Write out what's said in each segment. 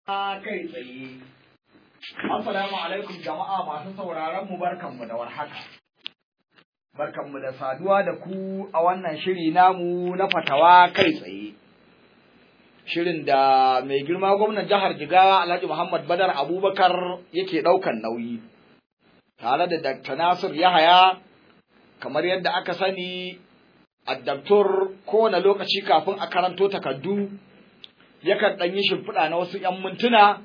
kai tsaye. Assalamu alaikum jama'a masu sauraron mu barkanmu da warhaka. Barkanmu da saduwa da ku a wannan shiri namu na fatawa kai tsaye. Shirin da mai girma gwamnan jihar Jigawa Alhaji Muhammad Badar Abubakar yake ɗaukan nauyi. Tare da Dr. Nasir Yahaya kamar yadda aka sani addaktor kowane lokaci kafin a karanto takardu yakan ɗan yi shimfiɗa na wasu ‘yan mintuna,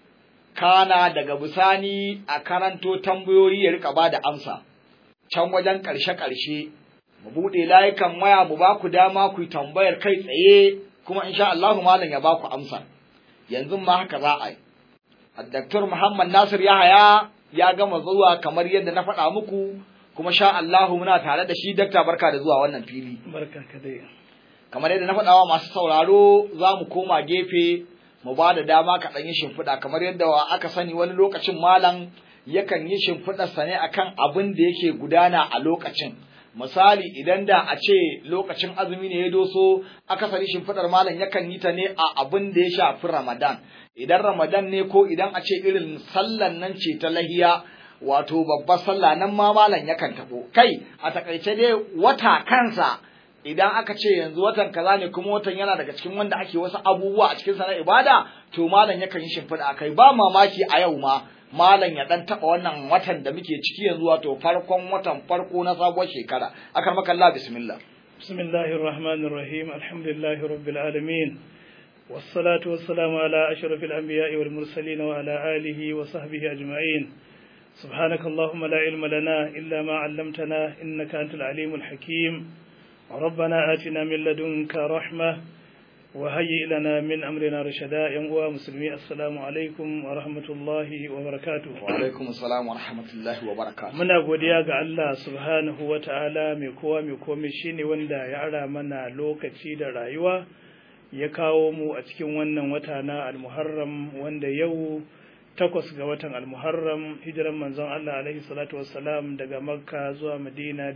kana daga bisani a karanto tambayoyi ya rika ba da amsa, can wajen ƙarshe-ƙarshe, mu buɗe layukan waya mu ba ku dama ku yi tambayar kai tsaye kuma insha Allahu malam ya ba ku amsa. Yanzu ma haka za a yi. Addaktor Muhammad Nasir Yahaya ya gama zuwa kamar yadda na faɗa muku kuma sha Allahu muna tare da shi dakta barka da zuwa wannan fili. Barka ka dai. kamar yadda na faɗawa masu sauraro za mu koma gefe mu ba da dama ka ɗan yi shimfiɗa kamar yadda aka sani wani lokacin malam yakan yi shimfiɗarsa ne akan abin da yake gudana a lokacin misali idan da a ce lokacin azumi ne ya doso akasari shimfiɗar malam yakan yi ta ne a abin da ya shafi ramadan idan ramadan ne ko idan a ce irin sallan nan ce ta lahiya wato babbar sallah nan ma malam yakan taɓo kai a takaice dai wata kansa idan aka ce yanzu watan kaza ne kuma watan yana daga cikin wanda ake wasu abubuwa a cikin na ibada to malam yakan yi shimfiɗa akai ba mamaki a yau ma malam ya dan taɓa wannan watan da muke ciki yanzu wato farkon watan farko na sabuwar shekara akar maka Allah bismillah bismillahir rahmanir rahim alhamdulillahi rabbil alamin والصلاة والسلام على أشرف الأنبياء والمرسلين وعلى آله وصحبه أجمعين سبحانك اللهم لا علم لنا إلا ما علمتنا إنك أنت العليم الحكيم ربنا آتنا من لدنك رحمة وهيئ لنا من أمرنا رشدا يا مسلمي السلام عليكم ورحمة الله وبركاته وعليكم السلام ورحمة الله وبركاته muna godiya ga Allah subhanahu wa ta'ala mai kowa mai komai shine wanda ya ara mana lokaci da rayuwa ya kawo mu a cikin wannan wata na al-Muharram wanda yau takwas ga watan al-Muharram hijiran manzon Allah alaihi salatu wassalam daga Makka zuwa Madina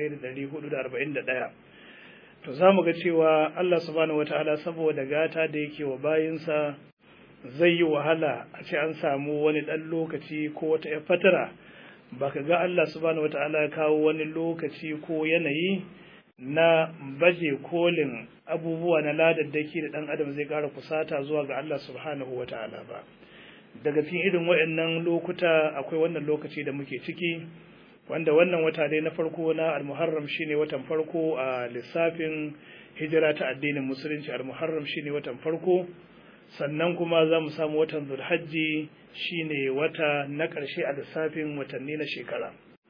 1441 to za mu ga cewa Allah subhanahu wataala saboda gata da yake wa bayinsa zai yi wahala a ce an samu wani ɗan lokaci ko wata ya fatara ba ka ga Allah subhanahu wataala ya kawo wani lokaci ko yanayi na baje kolin abubuwa na ladaddaki da ɗan adam zai ƙara kusata zuwa ga Allah subhanahu wataala ba daga cikin irin waɗannan lokuta akwai wannan lokaci da muke ciki wanda wannan wata dai na farko na almuharram shine watan farko a lissafin hijira ta addinin musulunci almuharram shine watan farko sannan kuma za mu samu watan zulhajji shine wata na ƙarshe a lissafin watanni na shekara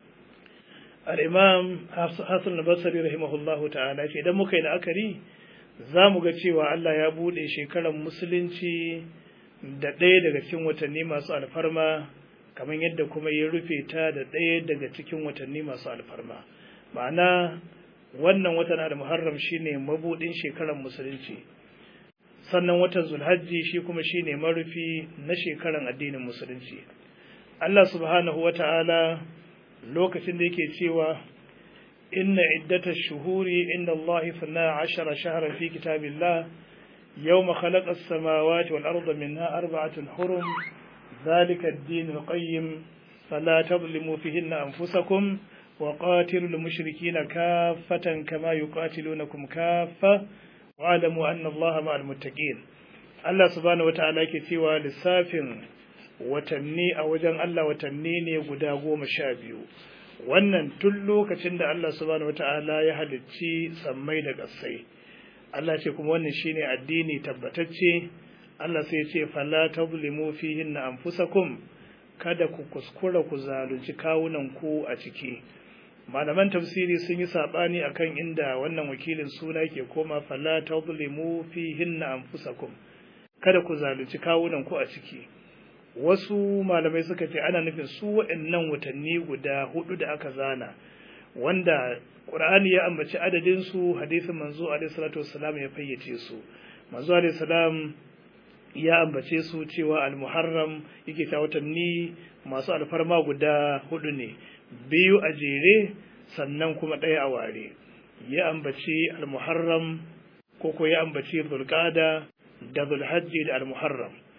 al-imam hasan al-basri rahimahullahu ta'ala ce idan muka yi la'akari za mu ga cewa Allah ya buɗe shekarar musulunci da ɗaya daga cikin watanni masu alfarma kamar yadda kuma ya rufe ta da ɗaya daga cikin watanni masu alfarma ma'ana wannan watan al-muharram shine mabudin shekarar musulunci sannan watan zulhajji shi kuma shine marufi na shekarar addinin musulunci Allah subhanahu wata'ala lokacin da yake cewa inna iddatash shuhuri inda Allah 12 shahran fi kitabillah يوم خلق السماوات والأرض منها أربعة حرم ذلك الدين القيم فلا تظلموا فيهن أنفسكم وقاتلوا المشركين كافة كما يقاتلونكم كافة واعلموا أن الله مع المتقين الله سبحانه وتعالى كتوى للسافن watanni a wajen Allah watanni ne guda goma sha biyu wannan tun lokacin da Allah subhanahu wata'ala ya halicci sammai da ƙasai Allah ce kuma wannan shine addini tabbatacce Allah sai ce fala tazlimu fihinna anfusakum kada ku kuskura ku zalunci kawunan ku a ciki malaman tafsiri sun yi sabani akan inda wannan wakilin suna ke koma fala tazlimu fihinna anfusakum kada ku zalunci kawunan ku a ciki wasu malamai suka ce ana nufin su waɗannan watanni guda hudu da aka zana wanda Qur'ani ya ambaci adadin su hadisin manzo alaihi salatu wassalam ya fayyace su manzo alaihi salam ya ambace su cewa al-muharram yake ta watanni masu alfarma guda hudu ne biyu a jere sannan kuma ɗaya a ware ya ambaci al-muharram ko ko ya ambaci zulqada da zulhajji da al-muharram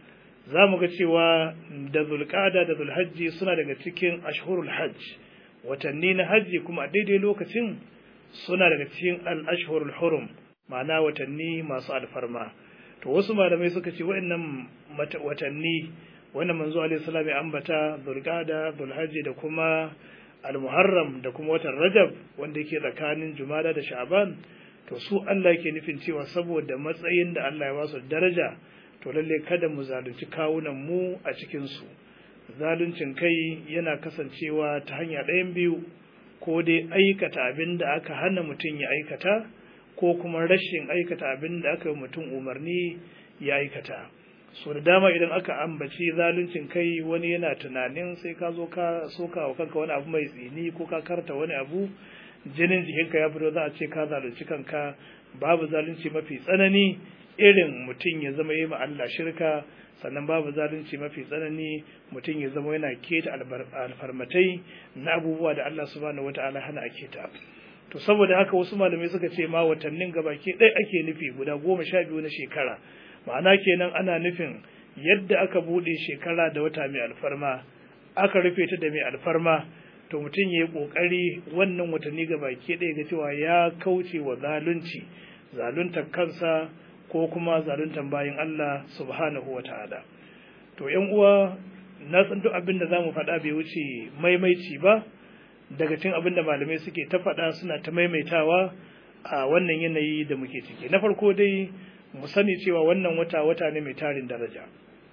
za mu ga cewa da zulqada da zulhajji suna daga cikin ashhurul hajj watanni na hajji kuma a daidai lokacin suna daga cikin al-ashhurul hurum ma'ana watanni masu alfarma to wasu malamai suka ce waɗannan watanni wannan manzo alaihi salam ya ambata zulqada zulhajji da kuma al-muharram da kuma watan rajab wanda yake tsakanin jumada da sha'ban to su Allah yake nufin cewa saboda matsayin da Allah ya basu daraja to lalle kada mu zalunci kawunan mu a cikin su zaluncin kai yana kasancewa ta hanya ɗayan biyu ko dai aikata abin da aka hana mutum ya aikata ko kuma rashin aikata abin da aka yi mutum umarni ya aikata so da dama idan aka ambaci zaluncin kai wani yana tunanin sai ka zo ka soka wa kanka wani abu mai tsini ko ka karta wani abu jinin jikinka ya fito za a ce ka zalunci kanka babu zalunci mafi tsanani irin mutum ya zama yi ma Allah shirka sannan babu zalunci mafi tsanani mutum ya zama yana keta alfarmatai na abubuwa da Allah subhanahu wataala hana a keta to saboda haka wasu malamai suka ce ma watannin gabaki ɗaya ake nufi guda goma sha biyu na shekara ma'ana kenan ana nufin yadda aka buɗe shekara da wata mai alfarma aka rufe ta da mai alfarma to mutum ya yi ƙoƙari wannan watanni gabaki ɗaya ga cewa ya kauce wa zalunci zaluntar kansa ko kuma zaluntar bayan Allah subhanahu wa ta'ala to yan uwa na san duk abin da zamu faɗa bai wuce maimaici ba daga cikin abin da malamai suke ta faɗa suna ta maimaitawa a wannan yanayi da muke ciki na farko dai mu sani cewa wannan wata wata ne mai tarin daraja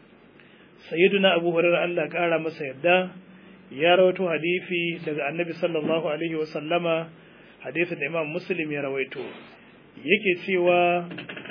sayyiduna abu hurairah Allah ƙara masa yarda ya rawaito hadisi daga annabi sallallahu alaihi wa sallama hadisin da imam muslim ya rawaito yake cewa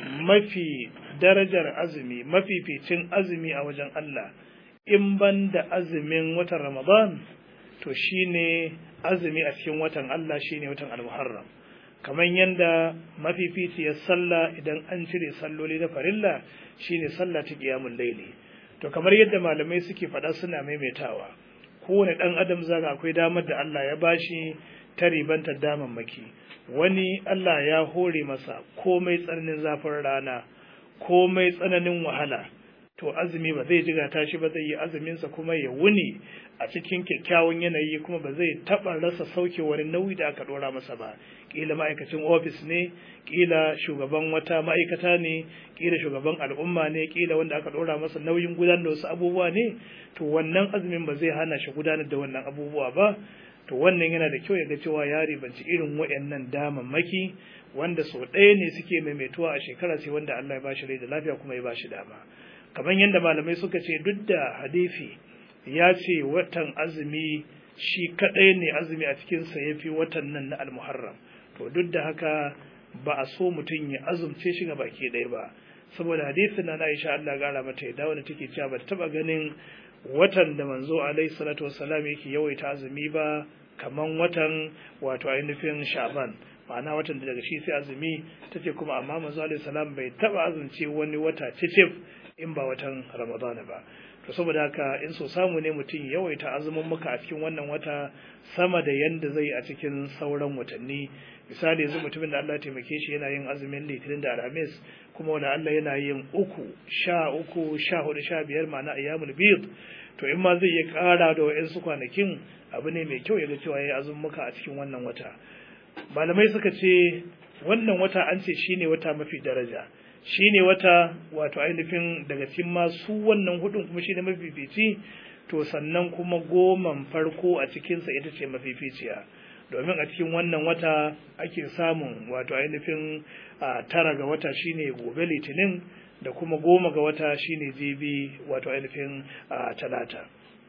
mafi darajar azumi mafificin azumi a wajen Allah in ban da azumin watan Ramadan to shine azumi a cikin watan Allah shine watan Al-Muharram kamar yanda mafificiyar sallah idan an cire salloli na farilla shine sallah ta qiyamul layli to kamar yadda malamai suke faɗa suna maimaitawa kowane ɗan adam zaga akwai damar da Allah ya bashi ta ribantar damammaki wani Allah ya hore masa komai tsananin zafin rana komai tsananin wahala to azumi ba zai jiga tashi ba zai yi azuminsa kuma ya wuni a cikin kyakkyawan yanayi kuma ba zai taɓa rasa sauke wani nauyi da aka ɗora masa ba ƙila ma'aikacin ofis ne ƙila shugaban wata ma'aikata ne ƙila shugaban al'umma ne ƙila wanda aka ɗora masa nauyin gudanar da wasu abubuwa ne to wannan azumin ba zai hana shi gudanar da wannan abubuwa ba to wannan yana da kyau ya ga cewa ya ribanci irin waɗannan damammaki wanda sau ɗaya ne suke maimaituwa a shekara sai wanda Allah ya bashi rai da lafiya kuma ya bashi dama kamar yadda malamai suka ce duk da hadisi ya ce watan azumi shi kaɗai ne azumi a cikinsa ya fi watan nan na almuharram to duk da haka ba a so mutum ya azumce shi ga baki ɗaya ba saboda hadisin na Aisha Allah gara mata ya dawo da take cewa ba ta taɓa ganin watan da manzo alaihi salatu wassalam yake yawaita azumi ba kaman watan wato ainihin sha'ban ma'ana watan da daga shi sai azumi tace kuma amma manzo alaihi salam bai taba azumce wani wata cicif in ba watan ramadana ba to saboda haka in so samu ne mutum yawaita azumin muka a cikin wannan wata sama da yanda zai a cikin sauran watanni misali yanzu mutumin da Allah ya taimake shi yana yin azumin litinin da alhamis kuma wanda Allah yana yin uku sha uku sha hudu sha biyar ma'ana ayyamul bid to in ma zai iya ƙara da wa'yansu kwanakin abu ne mai kyau ya ga cewa ya yi azummuka a cikin wannan wata malamai suka ce wannan wata an ce shine wata mafi daraja shine wata wato ainihin daga cikin masu wannan hudun kuma shine mafifici to sannan kuma goman farko a cikinsa ita ce mafificiya domin a cikin wannan wata ake samun wato ainihin tara ga wata shine gobe litinin da kuma goma ga wata shine jibi wato ainihin talata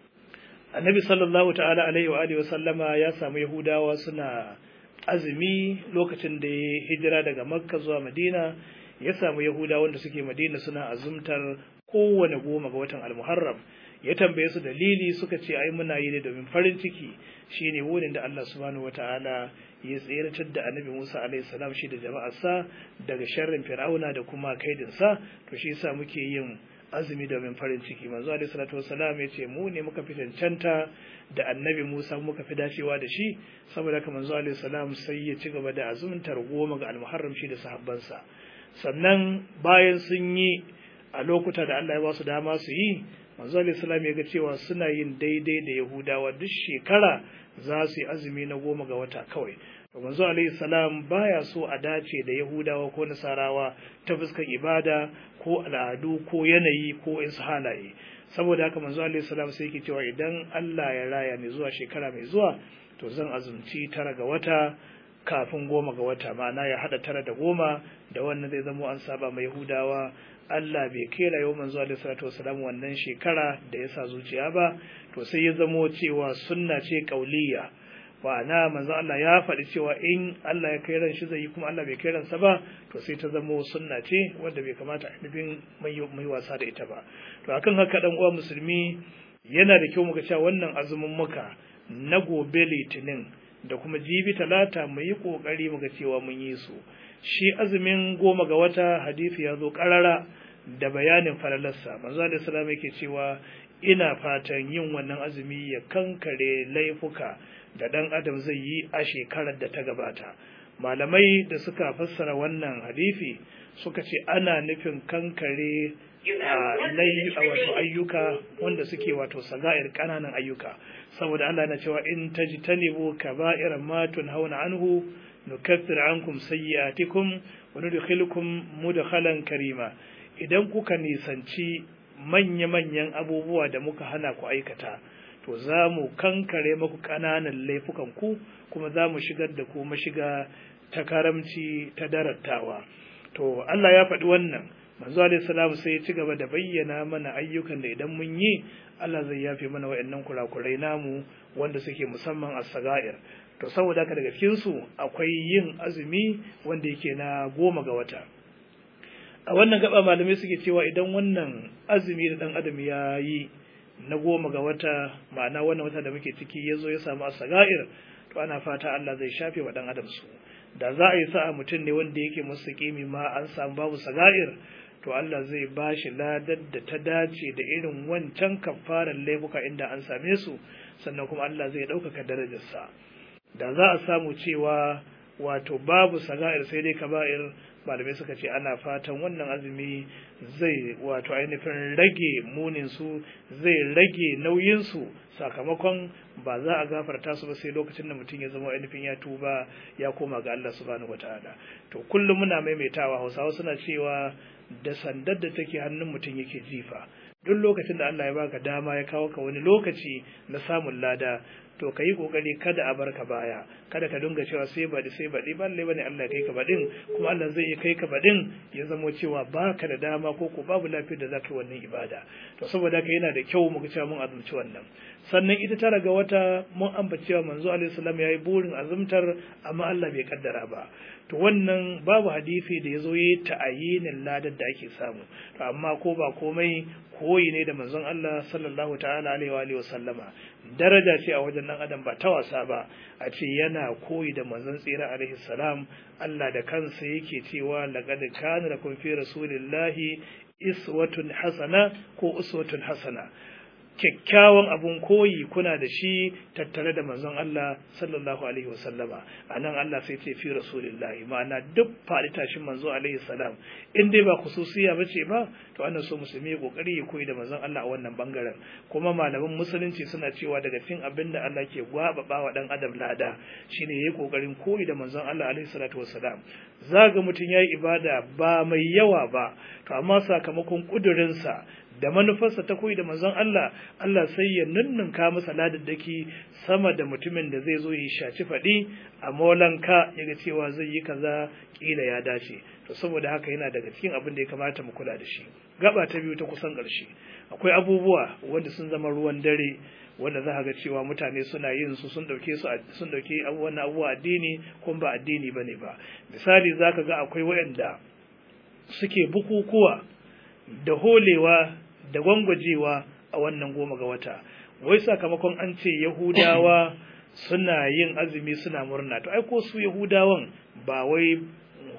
annabi sallallahu ta'ala alaihi wa alihi wa sallama ya samu yahudawa suna azumi lokacin da ya hijira daga makka zuwa madina ya samu yahudawa wanda suke madina suna azumtar kowane goma ga watan almuharram ya tambaye su dalili suka ce ai muna yi ne domin farin ciki shine wurin da Allah subhanahu wataala ya tseratar da annabi Musa alaihi salam shi da jama'arsa daga sharrin fir'auna da kuma kaidinsa to shi yasa muke yin azumi domin farin ciki manzo alaihi salatu wassalam ya ce mu ne muka fi cancanta da annabi Musa muka fi dacewa da shi saboda haka manzo alaihi salam sai ya ci gaba da azumtar goma ga almuharram shi da sahabbansa sannan bayan sun yi a lokuta da Allah ya ba su dama su yi manzo alaihi ya ga cewa suna yin daidai da yahudawa duk shekara za su yi azumi na goma ga wata kawai to manzo alaihi salam baya so a dace da yahudawa ko nasarawa ta fuskar ibada ko al'adu ko yanayi ko insu halaye saboda haka manzo alaihi salam sai yake cewa idan Allah ya raya ni zuwa shekara mai zuwa to zan azumci tara ga wata kafin goma ga wata ma'ana ya hada tara da goma da wannan zai zamo an saba mai yahudawa Allah bai kera yau manzo alaihi salatu wasalam wannan shekara da ya sa zuciya ba to sai ya zamo cewa sunna ce kauliya na manzo Allah ya faɗi cewa in Allah ya kai ran shi zai yi kuma Allah bai kai ransa ba to sai ta zamo sunna ce wanda bai kamata a nufin mai wasa da ita ba to akan haka dan uwa musulmi yana da kyau muka cewa wannan azumin muka na gobe litinin da kuma jibi talata mu yi kokari muga cewa mun yi su shi azumin goma ga wata hadisi ya zo karara da bayanin falalarsa manzo alaihi salam yake cewa ina fatan yin wannan azumi ya kankare laifuka da ɗan adam zai yi a shekarar da ta gabata malamai da suka fassara wannan hadisi suka ce ana nufin kankare a wato ayyuka wanda suke wato saga'ir ƙananan ayyuka saboda Allah na cewa in tajtanibu kaba'ira ma tunhauna anhu nukaffir ankum sayyi'atikum wa nudkhilukum mudkhalan karima idan kuka nisanci manya-manyan abubuwa da muka hana ku aikata to za mu kankare maku ƙananan laifukan ku kuma za mu shigar da ku mashiga ta karamci ta darattawa to Allah ya faɗi wannan manzo alaihi salam sai ya ci gaba da bayyana mana ayyukan da idan mun yi Allah zai yafe mana wayannan kurakurai namu wanda suke musamman as-sagair to saboda haka daga cikin su akwai yin azumi wanda yake na goma ga wata a wannan gaba malamai suke cewa idan wannan azumi da dan adam ya yi na goma ga wata ma'ana wannan wata da muke ciki ya zo ya samu asaga'ir to ana fata Allah zai shafe wa dan adam su da za a yi sa'a mutum ne wanda yake musu kimi ma an samu babu saga'ir to Allah zai ba shi ladar da ta dace da irin wancan kafarar laifuka inda an same su sannan kuma Allah zai ɗaukaka darajarsa da za a samu cewa wato babu saga'ir sai dai kaba'ir malamai suka ce ana fatan wannan azumi zai wato ainihin rage muninsu zai rage nauyinsu sakamakon ba za a gafarta su ba sai lokacin da mutum ya zama ainihin ya tuba ya koma ga Allah subhanahu wataala to kullum muna maimaitawa hausawa suna cewa da sandar da take hannun mutum yake jifa duk lokacin da Allah ya baka dama ya kawo ka wani lokaci na samun lada to ka yi kokari kada a barka baya kada ka dinga cewa sai baɗi sai baɗi ba lallai bane Allah ya kai ka baɗin kuma Allah zai iya kai ka baɗin ya zamo cewa baka da dama ko ko babu lafiyar da zaka yi wannan ibada to saboda haka yana da kyau mu ga cewa mun azumci wannan sannan ita tara ga wata mun ambaci cewa manzo alaihi salam yayi burin azumtar amma Allah bai kaddara ba to wannan babu hadisi da yazo yayi ta'ayinin ladar da ake samu to amma ko ba komai koyi ne da manzon Allah sallallahu ta'ala alaihi wa alihi wa sallama daraja ce a wajen dan adam ba ta wasa ba a ce yana koyi da manzon tsira alaihi salam Allah da kansa yake cewa laqad kana lakum fi rasulillahi iswatun hasana ko uswatun hasana kyakkyawan abun koyi kuna da shi tattare da manzon Allah sallallahu alaihi wasallama anan Allah sai ce fi rasulillahi ma'ana duk faɗi tashin manzo alaihi salam in dai ba khususiya bace ba to ana so musulmi kokari ya koyi da manzon Allah a wannan bangaren kuma malaman musulunci suna cewa daga cikin abin da Allah ke gwababa wa dan adam lada shine yayi kokarin koyi da manzon Allah alaihi salatu wassalam zaga mutum yayi ibada ba mai yawa ba to amma sakamakon kudurinsa da manufarsa ta koyi da manzon Allah Allah sai ya nunnunka masa ladaddaki sama da mutumin da zai zo yi shaci faɗi a molanka ya ga cewa zai yi kaza kila ya dace to saboda haka yana daga cikin abin da ya kamata mu kula da shi gaba ta biyu ta kusan ƙarshe akwai abubuwa wanda sun zama ruwan dare wanda za ga cewa mutane suna yin su sun dauke su sun dauke wannan abubuwa addini kuma ba addini bane ba misali zaka ga akwai wayanda suke bukukuwa da holewa da gwangwajewa a wannan goma ga wata wai sakamakon an ce yahudawa suna yin azumi suna murna to ai ko su yahudawan ba wai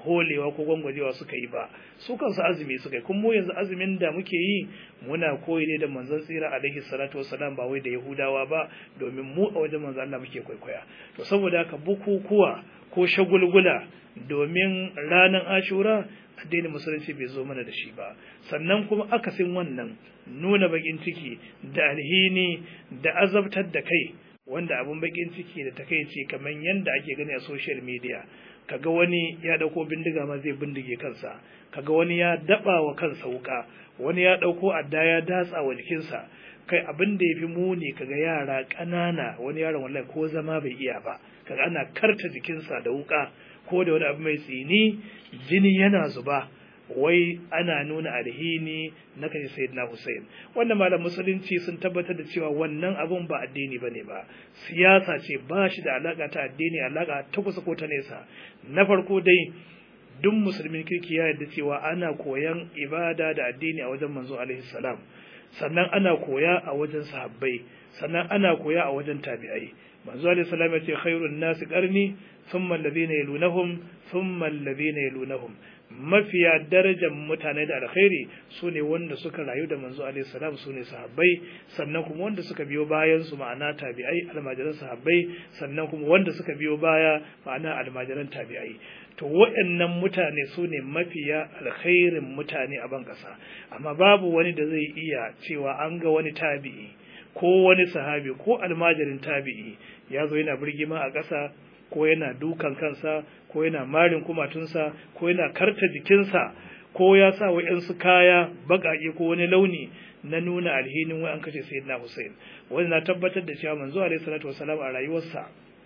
holewa ko gwangwajewa suka yi ba su kansu azumi suka yi kuma mu yanzu azumin da muke yi muna koyi ne da manzon tsira alaihi salatu wassalam ba wai da yahudawa ba domin mu a wajen manzon Allah muke kwaikwaya to saboda haka bukukuwa ko shagulgula domin ranar ashura addinin musulunci bai zo mana da shi ba sannan kuma akasin wannan nuna bakin ciki da alhini da azabtar da kai wanda abun bakin ciki da takaici kamar yadda ake gani a social media kaga wani ya dauko bindiga ma zai bindige kansa kaga wani ya daba wa kansa wuka wani ya dauko adda ya datsa wa jikinsa kai abin da yafi muni kaga yara ƙanana wani yaron wallahi ko zama bai iya ba kaga ana karta jikinsa da wuka ko da wani abu mai tsini jini yana zuba wai ana nuna alhini na kashe sayyidina Hussein wannan malam musulunci sun tabbatar da cewa wannan abun ba addini bane ba siyasa ce ba shi da alaka ta addini alaka ta kusa ko ta nesa na farko dai duk musulmin kirki ya yarda cewa ana koyan ibada da addini a wajen manzo alaihi salam sannan ana koya a wajen sahabbai sannan ana koya a wajen tabi'ai manzo alaihi salam ya ce khairun nasi qarni thumma alladhina yalunahum thumma alladhina yalunahum mafiya darajar mutane da alkhairi su ne wanda suka rayu da manzo alaihi salam su ne sahabbai sannan kuma wanda suka biyo bayan su ma'ana tabi'ai almajiran sahabbai sannan kuma wanda suka biyo baya ma'ana almajiran tabi'ai to waɗannan mutane su ne mafiya alkhairin mutane a ban ƙasa amma babu wani da zai iya cewa an ga wani tabi'i ko wani sahabi ko almajirin tabi'i ya zo yana birgima a ƙasa ko yana dukan kansa ko yana marin kumatunsa ko yana karta jikinsa ko ya sa wa'yansu kaya baƙaƙe ko wani launi na nuna alhinin wai an kashe sayyidina Hussein wanda na tabbatar da cewa manzo alaihi salatu wasalam a rayuwarsa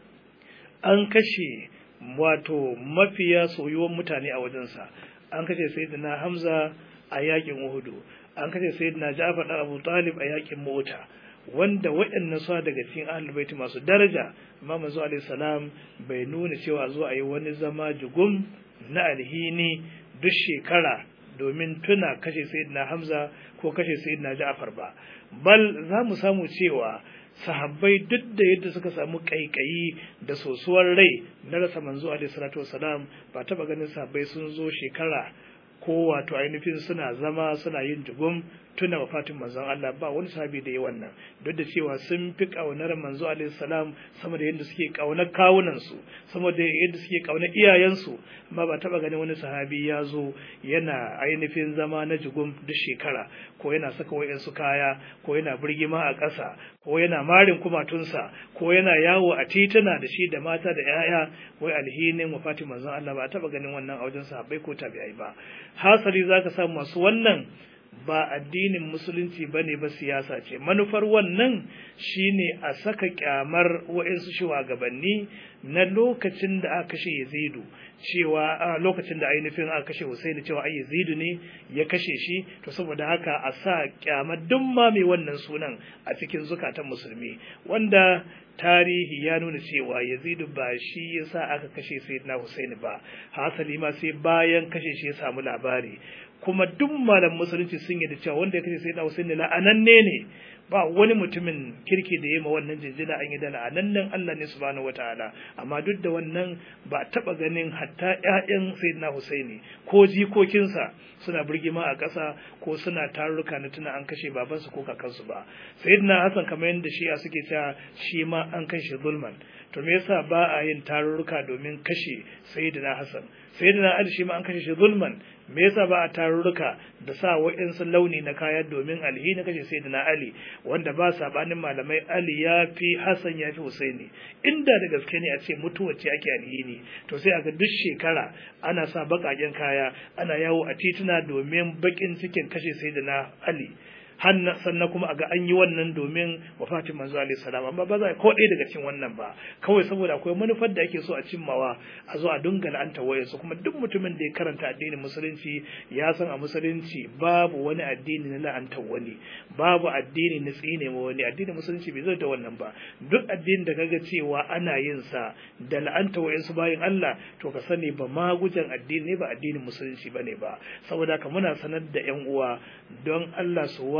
an kashe wato mafiya soyuwan mutane a wajensa an kashe sayyidina Hamza a yakin Uhud an kashe sayyidina Ja'far da Abu Talib a yakin Mota wanda waɗannan su daga cikin ahlul baiti masu daraja amma manzo alaihi salam bai nuna cewa zo a yi wani zama jugum na alhini duk shekara domin tuna kashe sayyidina Hamza ko kashe sayyidina Ja'far ba bal za mu samu cewa sahabbai duk da yadda suka samu kaikayi da sosuwar rai na rasa manzo alaihi salatu wasalam ba taba ganin sahabbai sun zo shekara ko wato ainihin suna zama suna yin jugum tuna wafatin manzon Allah ba wani sahabi da yi wannan duk da cewa sun fi kaunar manzo alaihi salam sama da yadda suke kaunar kawunan su sama da yadda suke kaunar iyayen su amma ba taba ganin wani sahabi ya zo yana ainihin zama na jugum duk shekara ko yana saka wayansu kaya ko yana birgima a ƙasa ko yana marin kumatunsa ko yana yawo a tituna da shi da mata da 'ya'ya wai alhinin wafatin manzon Allah ba taba ganin wannan a wajen sahabbai ko tabi'ai ba hasali zaka samu masu wannan ba addinin musulunci ba ne ba siyasa ce manufar wannan shine a saka kyamar wa'insu shugabanni na lokacin da aka kashe yazidu cewa a lokacin da ainihin aka kashe husaini cewa ai yazidu ne ya kashe shi to saboda haka a sa kyamar duk ma mai wannan sunan a cikin zukatan musulmi wanda tarihi ya nuna cewa yazidu ba shi yasa aka kashe sayyidina husaini ba hasali ma sai bayan kashe shi ya samu labari kuma duk malam musulunci sun yi da cewa wanda ya kashe sayyidina husaini la'ananne ne ba wani mutumin kirki da ya ma wannan jinjina an yi da la'anannen Allah ne subhanahu wataala amma duk da wannan ba taba ganin hatta ƴaƴan sayyidina husaini ko jikokinsa suna birgima a ƙasa ko suna tarurruka na tuna an kashe babansu ko kakansu ba sayyidina hasan kamar yadda shi'a suke cewa shi ma an kashe zulman to me yasa ba a yin tarurruka domin kashe sayyidina hasan sayyidina ali shi ma an kashe shi zulman me yasa ba a tarurruka da sa wa'insu launi na kaya domin alhini kashe sayyidina ali wanda ba sabanin malamai ali ya fi hasan ya fi husaini inda da gaske ne a ce mutuwa ce ake alhini to sai aka duk shekara ana sa baƙaƙen kaya ana yawo a tituna domin baƙin cikin kashe sayyidina ali sannan kuma a ga an yi wannan domin wafatin manzo alaihi salam amma ba za ko ɗaya daga cikin wannan ba kawai saboda akwai manufar da ake so a cimmawa a zo a dunga la'anta wayansu kuma duk mutumin da ya karanta addinin musulunci ya san a musulunci babu wani addini na la'anta wani babu addini na tsine ma wani addinin musulunci bai zai da wannan ba duk addinin da kaga cewa ana yin sa da la'anta wayansu bayan Allah to ka sani ba magujan addini ne ba addinin musulunci bane ba saboda haka muna sanar da yan uwa don Allah su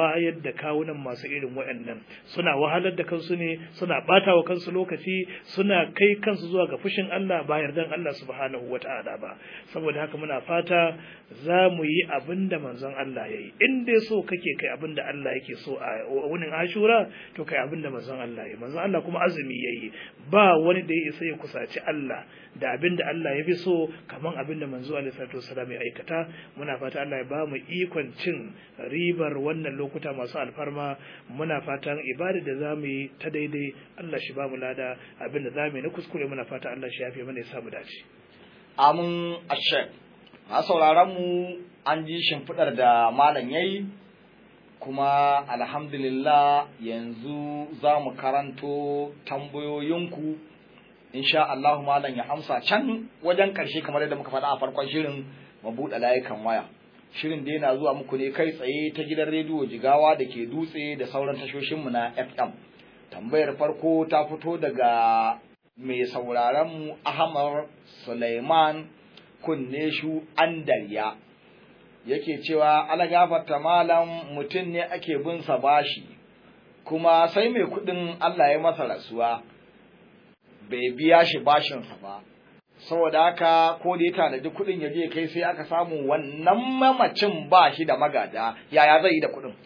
wayar da kawunan masu irin waɗannan suna wahalar da kansu ne suna ɓata wa kansu lokaci suna kai kansu zuwa ga fushin Allah ba yardan Allah subhanahu wata'ala ba saboda haka muna fata za mu yi abin da manzon Allah ya yi in dai so kake kai abin da Allah yake so a wunin ashura to kai abin da manzon Allah ya yi manzon Allah kuma azumi ya yi ba wani da ya isa ya kusaci Allah da abin da Allah ya fi so kaman abin da manzo alaihi salatu wasallam ya aikata muna fata Allah ya ba mu ikon cin ribar wannan lokuta masu alfarma muna fatan ibada da za mu yi ta daidai Allah shi ba mu lada abin da za mu yi na kuskure muna fata Allah shi yafe mana ya samu dace amin ashek a sauraron mu an ji shimfiɗar da malam yayi kuma alhamdulillah yanzu za mu karanto tambayoyinku insha Allah malam ya amsa can wajen ƙarshe kamar yadda muka faɗa a farkon shirin mu buɗe layukan waya shirin da yana zuwa muku ne kai tsaye ta gidan rediyo jigawa da ke dutse da sauran tashoshinmu na fm tambayar farko ta fito daga mai sauraron mu ahmad suleiman kunneshu andariya yake cewa alagafarta malam mutum ne ake bin sa bashi kuma sai mai kuɗin allah ya masa rasuwa bai biya shi bashinsa ba saboda haka ko da ya tanadi kuɗin ya je kai sai aka samu wannan mamacin ba shi da magada yaya zai yi da kuɗin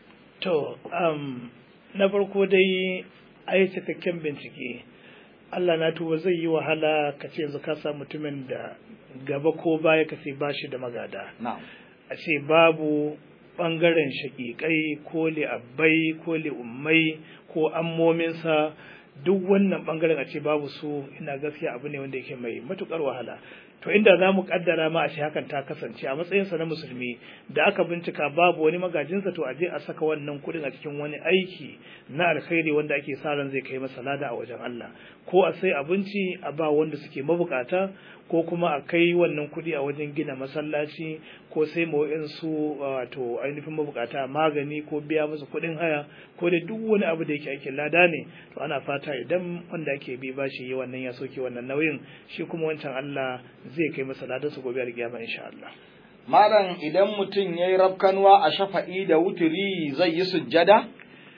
to um, na farko dai a yi cikakken bincike Allah na tuba zai yi wahala ka ce yanzu ka sa mutumin da gaba ko baya ka ce ba shi da magada a ce babu ɓangaren shaƙiƙai ko li'abbai ko li'ummai ko ammominsa duk wannan bangaren a ce babu su ina gaskiya abu ne wanda yake mai matukar wahala to inda za mu kaddara ma a ce hakan ta kasance a matsayinsa na musulmi da aka bincika babu wani magajinsa to a je a saka wannan kudin a cikin wani aiki na alkhairi wanda ake sa ran zai kai masa lada a wajen Allah ko a sai abinci a ba wanda suke mabukata ko kuma a kai wannan kudi a wajen gina masallaci ko sai ma wa'insu wato ainihin mabukata magani ko biya musu kudin haya ko da duk wani abu da yake aikin lada ne to ana fata idan wanda ake bi bashi yi wannan ya soke wannan nauyin shi kuma wancan Allah zai kai masa ladan su gobe alkiyama insha Allah malam idan mutum yayi rabkanwa a shafa'i da wuturi zai yi sujjada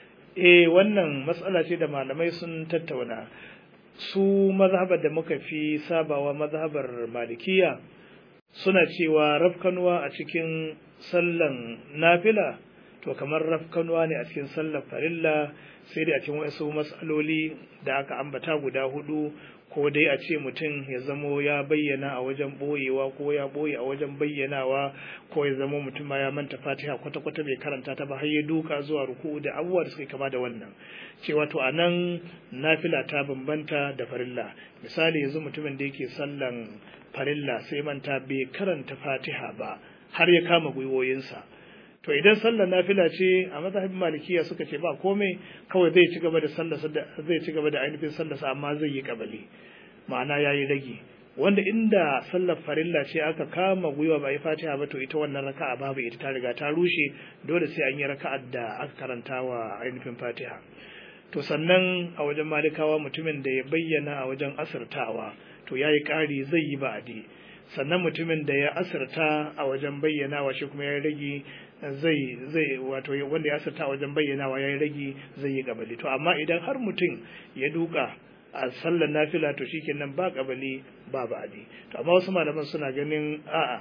eh wannan matsala ce da malamai sun tattauna su mazhabar da muka fi sabawa mazhabar malikiya suna cewa rafkanuwa a cikin sallan nafila to kamar rafkanuwa ne a cikin sallar farilla sai dai a cikin wasu matsaloli da aka ambata guda hudu ko dai a ce mutum ya zamo ya bayyana a wajen boyewa ko ya boye a wajen bayyanawa ko ya zamo mutum ma ya manta fatiha kwata-kwata bai karanta ta ba har ya duka zuwa ruku da abubuwa da suka kama da wannan cewa to a nan nafila ta bambanta da farilla misali yanzu mutumin da yake sallan farilla sai manta bai karanta fatiha ba har ya kama gwiwoyinsa to idan sallar nafila ce a mazhabin malikiya suka ce ba komai kawai zai ci gaba da sallarsa zai ci gaba da ainihin sallarsa amma zai yi kabali ma'ana yayi rage wanda inda sallar farilla ce aka kama gwiwa ba yi fatiha ba to ita wannan raka'a babu ita ta riga ta rushe dole sai an yi raka'ar da aka karanta wa ainihin fatiha to sannan a wajen malikawa mutumin da ya bayyana a wajen asirtawa to yayi ƙari zai yi ba'adi sannan mutumin da ya asirta a wajen bayyanawa shi kuma ya rage zai zai wato wanda ya asirta a wajen bayyanawa ya rage zai yi kabali to amma idan har mutum ya duka a sallar nafila to shikenan ba kabali ba ba'adi to amma wasu malaman suna ganin a'a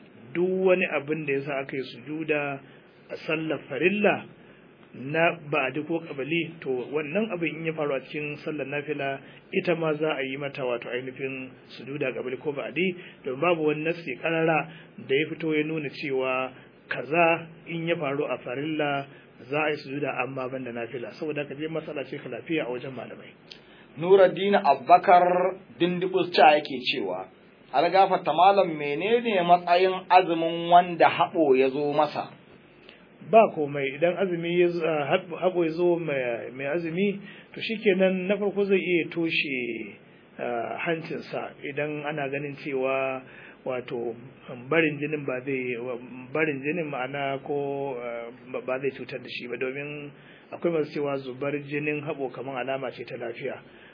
duk wani abin da yasa aka yi sujuda a sallar farilla na ba'adi ko kabali to wannan abin in ya faru a cikin sallar nafila ita ma za a yi mata wato ainihin sujuda kabali ko ba'adi don babu wani nasi karara da ya fito ya nuna cewa kaza in ya faru a farilla za a yi sujuda amma banda nafila saboda ka je masala ce lafiya a wajen malamai Nuruddin Abubakar Dindibus ca yake cewa algafarta malam menene matsayin azumin wanda haɓo ya zo masa ba komai idan azumi ya haɓo ya zo mai azumi to shikenan na farko zai iya toshe hancinsa idan ana ganin cewa wato barin jinin ba zai barin jinin ma'ana ko ba zai cutar da shi ba domin akwai masu cewa zubar jinin haɓo kamar alama ce ta lafiya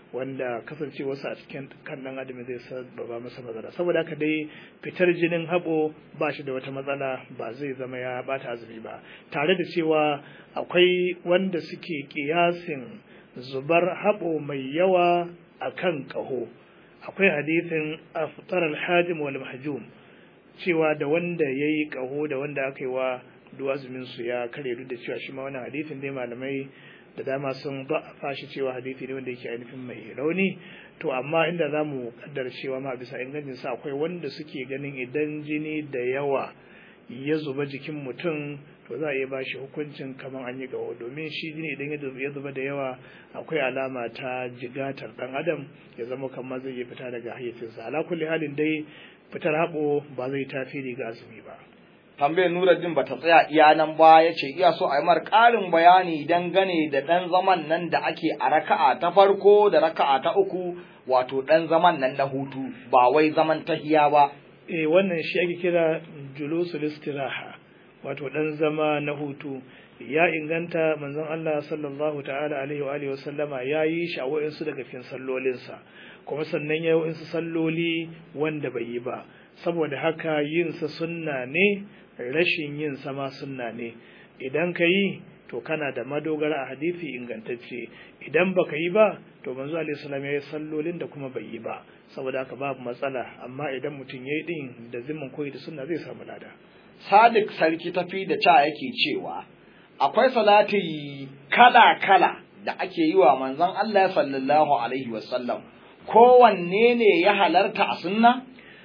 wanda kasancewarsa a cikin kan ɗan adam zai sababa masa matsala saboda haka dai fitar jinin haɓo ba shi da wata matsala ba zai zama ya bata azumi ba tare da cewa akwai wanda suke kiyasin zubar haɓo mai yawa a kan ƙaho akwai hadithin aftar alhajim wal mahjum cewa da wanda ya yi ƙaho da wanda aka yi wa duwazumin su ya kare duk da cewa shi ma wannan hadithin dai malamai da dama sun ba fashi cewa hadithi ne wanda yake ainihin mai rauni to amma inda za mu kaddara cewa ma bisa ingancin sa akwai wanda suke ganin idan jini da yawa ya zuba jikin mutum to za a iya bashi hukuncin kamar an yi gawo domin shi jini idan ya zuba da yawa akwai alama ta jigatar dan adam ya zama kamar zai iya fita daga hayyacinsa ala kulli halin dai fitar haɓo ba zai tasiri ga azumi ba tambayar Nuruddin bata tsaya iya nan ba ya ce iya so a yi mar ƙarin bayani dangane da ɗan zaman nan da ake a raka'a ta farko da raka'a ta uku wato ɗan zaman nan na hutu ba wai zaman tahiya ba. Eh wannan shi ake kira julusul istiraha wato ɗan zama na hutu ya inganta manzon Allah sallallahu ta'ala alaihi wa alihi wasallama ya yi shi a wa'insu daga cikin sallolinsa kuma sannan ya yi wa'insu salloli wanda bai yi ba saboda haka yinsa sunna ne rashin yin sama sunna ne idan ka yi to kana da madogara a hadisi ingantacce idan baka yi ba to manzo alaihi salam ya yi sallolin da kuma bai yi ba saboda haka babu matsala amma idan mutum ya yi din da zimmin koyi da sunna zai samu lada Sadiq sarki tafi da ca yake cewa akwai salati kala kala da ake yi wa manzon Allah sallallahu alaihi wasallam kowanne ne ya halarta a sunna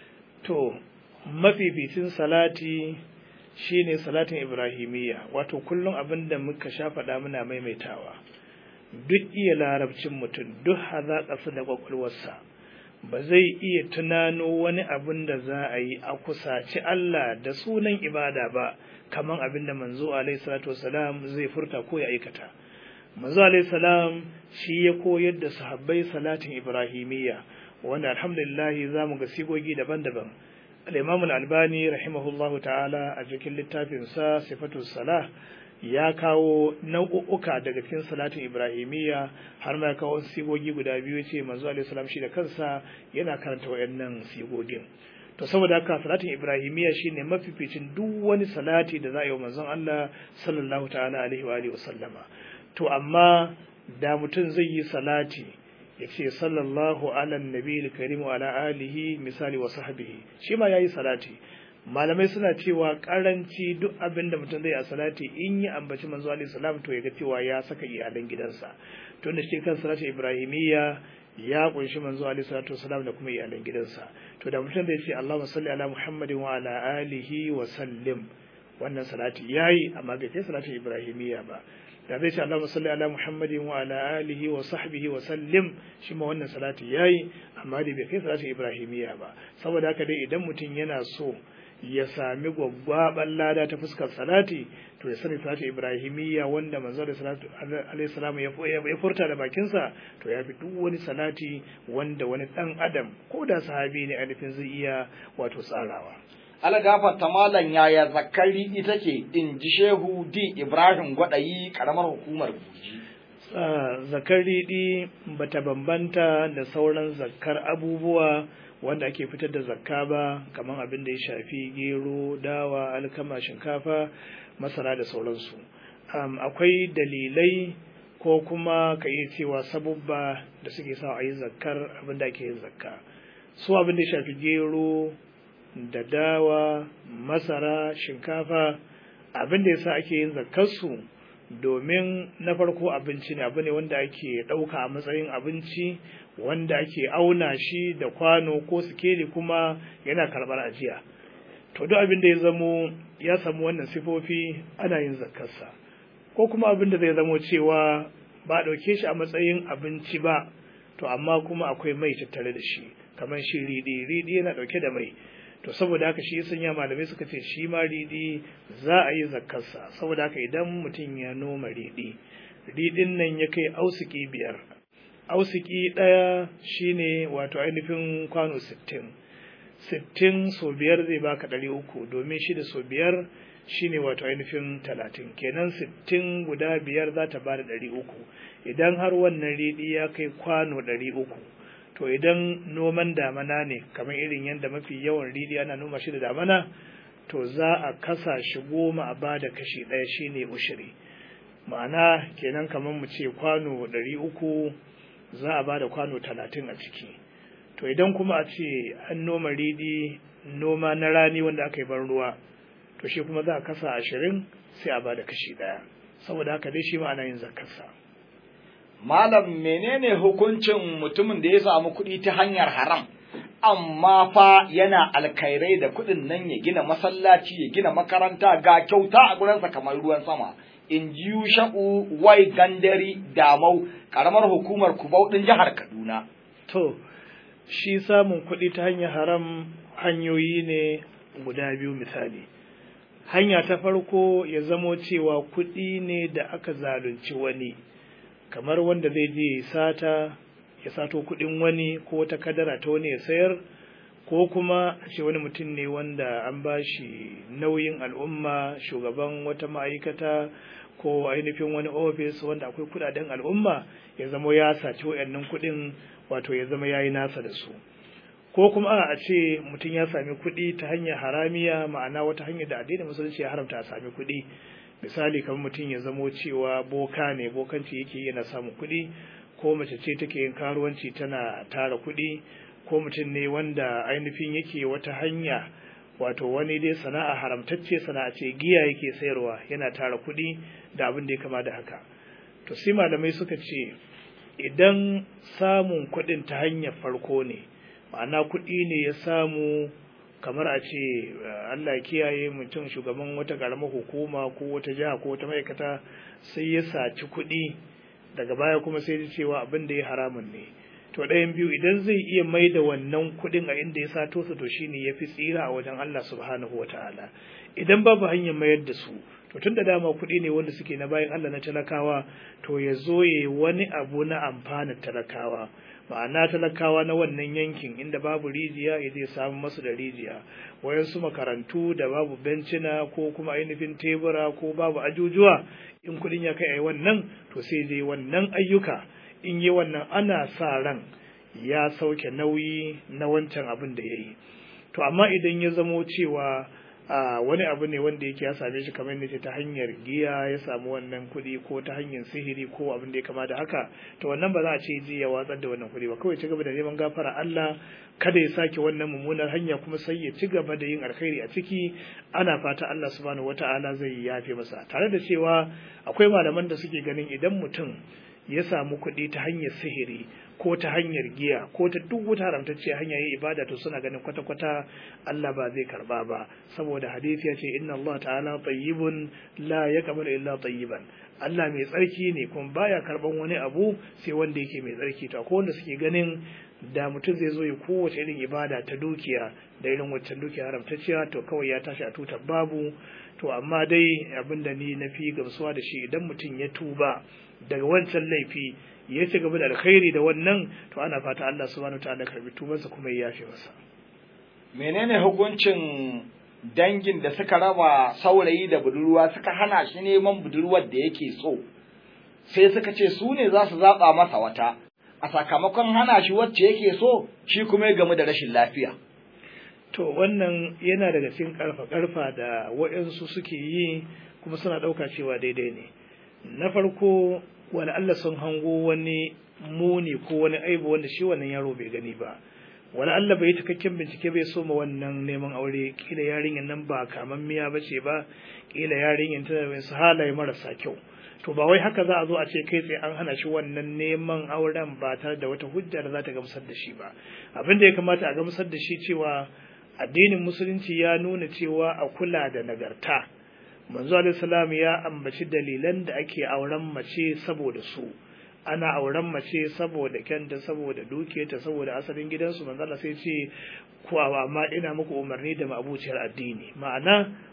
to mafificin salati shine salatin ibrahimiyya wato kullum abin da muka sha faɗa muna maimaitawa duk iya larabcin mutum duk hazaƙarsa da ƙwaƙwalwarsa ba zai iya tunano wani abin da za a yi a kusaci Allah da sunan ibada ba kamar abin da manzo alaihi salatu wasalam zai furta ko ya aikata manzo alaihi salam shi ya koyar da sahabbai salatin ibrahimiyya wanda alhamdulillah za mu ga sigogi daban-daban al-imam al-albani rahimahullahu ta'ala a cikin littafinsa sifatu salah ya kawo nau'uka daga cikin salatin ibrahimiyya har ma ya kawo sigogi guda biyu ce manzo alaihi salam shi da kansa yana karanta wayannan sigogin to saboda haka salatin ibrahimiyya shine mafificin duk wani salati da za a yi wa manzon Allah sallallahu ta'ala alaihi wa alihi wa sallama to amma da mutum zai yi salati ya ce sallallahu ala nabi karim wa ala alihi misali wa sahbihi shi ma yayi salati malamai suna cewa karanci duk abin da mutum zai a salati in yi ambaci manzo alaihi salam to ya ga cewa ya saka iyalan gidansa to da shi kan salati ibrahimiyya ya kunshi manzo alaihi salatu wasalam da kuma iyalan gidansa to da mutum zai ce Allahumma salli ala Muhammadin wa ala alihi wa sallim wannan salati yayi amma bai kai salati ibrahimiyya ba da zai ce Allahumma salli ala Muhammadin wa ala alihi wa sahbihi wa sallim shi ma wannan salati yayi amma dai bai kai salati ibrahimiyya ba saboda haka dai idan mutum yana so ya sami gwaggwaban lada ta fuskar salati to ya sani salati ibrahimiyya wanda manzo da salatu alaihi salam ya furta da bakinsa to ya fi duk wani salati wanda wani dan adam ko da sahabi ne ainihin zai iya wato tsarawa algafar ta malam yaya zakari ita ke in ji shehu di ibrahim gwadayi karamar hukumar buji zakari di bata bambanta da sauran zakkar abubuwa wanda ake fitar da zakka ba kamar abin da ya shafi gero dawa alkama shinkafa masara da sauransu akwai dalilai ko kuma ka iya cewa sabubba da suke sa a yi zakkar abin da ake yin zakka su abin da ya shafi gero da dawa masara shinkafa abin da ya sa ake yin zakkarsu domin na farko abinci ne abu ne wanda ake ɗauka a matsayin abinci wanda ake auna shi da kwano ko sikeli kuma yana karɓar ajiya to duk abin da ya zamo ya samu wannan sifofi ana yin zakkarsa ko kuma abin da zai zamo cewa ba ɗauke shi a matsayin abinci ba to amma kuma akwai mai tattare da shi kamar shi riɗi riɗi yana ɗauke da mai to saboda haka shi sanya malamai suka ce shi ma riɗi za a yi zakkarsa saboda haka idan mutum ya noma riɗi riɗin nan ya kai ausiki biyar ausiki ɗaya shine wato ainihin kwano sittin sittin so biyar zai baka ɗari uku domin shi da so biyar shine wato ainihin talatin kenan sittin guda biyar za ta bada ɗari uku idan har wannan riɗi ya kai kwano ɗari uku to idan noman damana ne kamar irin yadda mafi yawan riɗi ana noma shi da damana to za a kasa shi goma a bada kashi ɗaya shine ushiri ma'ana kenan kamar mu ce kwano ɗari uku za a bada kwano talatin a ciki to idan kuma a ce an noma riɗi noma na rani wanda aka yi ban ruwa to shi kuma za a kasa ashirin sai a bada kashi ɗaya saboda haka dai shi ma'ana yin zakarsa. Malam menene hukuncin mutumin da ya samu kuɗi ta hanyar haram amma fa yana alkairai da kuɗin nan ya gina masallaci ya gina makaranta ga kyauta a gurinsa kamar ruwan sama in ji shaƙu wai gandari damau ƙaramar hukumar kubau ɗin jihar Kaduna. To, shi samun kuɗi ta hanyar haram hanyoyi ne guda biyu misali. hanya ta farko ya zamo cewa kuɗi ne da aka zalunci wani kamar wanda zai je sata ya sato kuɗin wani ko wata kadara ta wani ya sayar ko kuma a ce wani mutum ne wanda an ba shi nauyin al'umma shugaban wata ma'aikata ko ainihin wani ofis wanda akwai kuɗaɗen al'umma ya zamo ya saci wayannan kuɗin wato ya zama ya yi nasa da su ko kuma a ce mutum ya sami kuɗi ta hanyar haramiya ma'ana wata hanyar da addinin musulunci ya haramta a sami kuɗi misali kamar mutum ya zamo cewa boka ne bokanci yake yana samun kuɗi ko mace ce take yin karuwanci tana tara kuɗi ko mutum ne wanda ainihin yake wata hanya wato wani dai sana'a haramtacce sana'a ce giya yake sayarwa yana tara kuɗi da abin da ya kama da haka to sai malamai suka ce idan samun kuɗin ta hanyar farko ne ma'ana kuɗi ne ya samu kamar a ce Allah kiyaye mutum shugaban wata ƙaramar hukuma ko wata jiha ko wata ma'aikata sai ya saci kuɗi daga baya kuma sai ya cewa abin da ya haramun ne to ɗayan biyu idan zai iya mai da wannan kuɗin a inda ya sato su to shine ya fi tsira a wajen Allah subhanahu wa ta'ala idan babu hanyar mayar da su to tun da dama kuɗi ne wanda suke na bayan Allah na talakawa to ya zo ya wani abu na amfanin talakawa ma'ana talakawa na wannan yankin inda babu rijiya ya zai samu masu da rijiya wayansu makarantu da babu bencina ko kuma ainihin tebura ko babu ajujuwa in kudin ya kai a wannan to sai zai wannan ayyuka in yi wannan ana sa ran ya sauke nauyi na wancan abin da ya yi to amma idan ya zamo cewa a wani abu ne wanda yake ya same shi kamar yadda ta hanyar giya ya samu wannan kuɗi ko ta hanyar sihiri ko abin da ya kama da haka to wannan ba za a ce ji ya watsar da wannan kuɗi ba kawai ci gaba da neman gafara Allah kada ya sake wannan mummunar hanya kuma sai ya ci gaba da yin alkhairi a ciki ana fata Allah subhanahu wata'ala zai yafe masa tare da cewa akwai malaman da suke ganin idan mutum ya samu kuɗi ta hanyar sihiri ko ta hanyar giya ko ta duk wata haramtacce hanya yi ibada to suna ganin kwata-kwata Allah ba zai karba ba saboda hadisi ya ce inna Allah ta'ala tayyibun la yaqbalu illa tayyiban Allah mai tsarki ne kuma baya karban wani abu sai wanda yake mai tsarki to akwai wanda suke ganin da mutum zai zo ya kowace irin ibada ta dukiya da irin waccan dukiya haramtacciya to kawai ya tashi a tutar babu to amma dai abinda ni na fi gamsuwa da shi idan mutum ya tuba daga wancan laifi ya ci gaba da alkhairi da wannan to ana fata Allah subhanahu wataala karbi tubansa kuma ya yafe masa menene hukuncin dangin da suka raba saurayi da budurwa suka hana shi neman budurwar da yake so sai suka ce su ne za su zaɓa masa wata a sakamakon hana shi wacce yake so shi kuma ya gamu da rashin lafiya to wannan yana daga cikin karfa karfa da waɗansu suke yi kuma suna ɗauka cewa daidai ne na farko wani Allah sun hango wani muni ko wani aibu wanda shi wannan yaro bai gani ba wani Allah bai cikakken bincike bai so ma wannan neman aure kila yarinyar nan ba kaman miya ba ce ba kila yarinyar tana da wasu halaye marasa kyau to ba wai haka za a zo a ce kai tsaye an hana shi wannan neman auren ba tare da wata hujja da za ta gamsar da shi ba abin da ya kamata a gamsar da shi cewa addinin musulunci ya nuna cewa a kula da nagarta manzo alaihi salam ya ambaci dalilan da ake auren mace saboda su ana auren mace saboda kyanta saboda dukiyarta saboda asalin gidansu manzo Allah sai ce ku amma ina muku umarni da ma'abuciyar addini ma'ana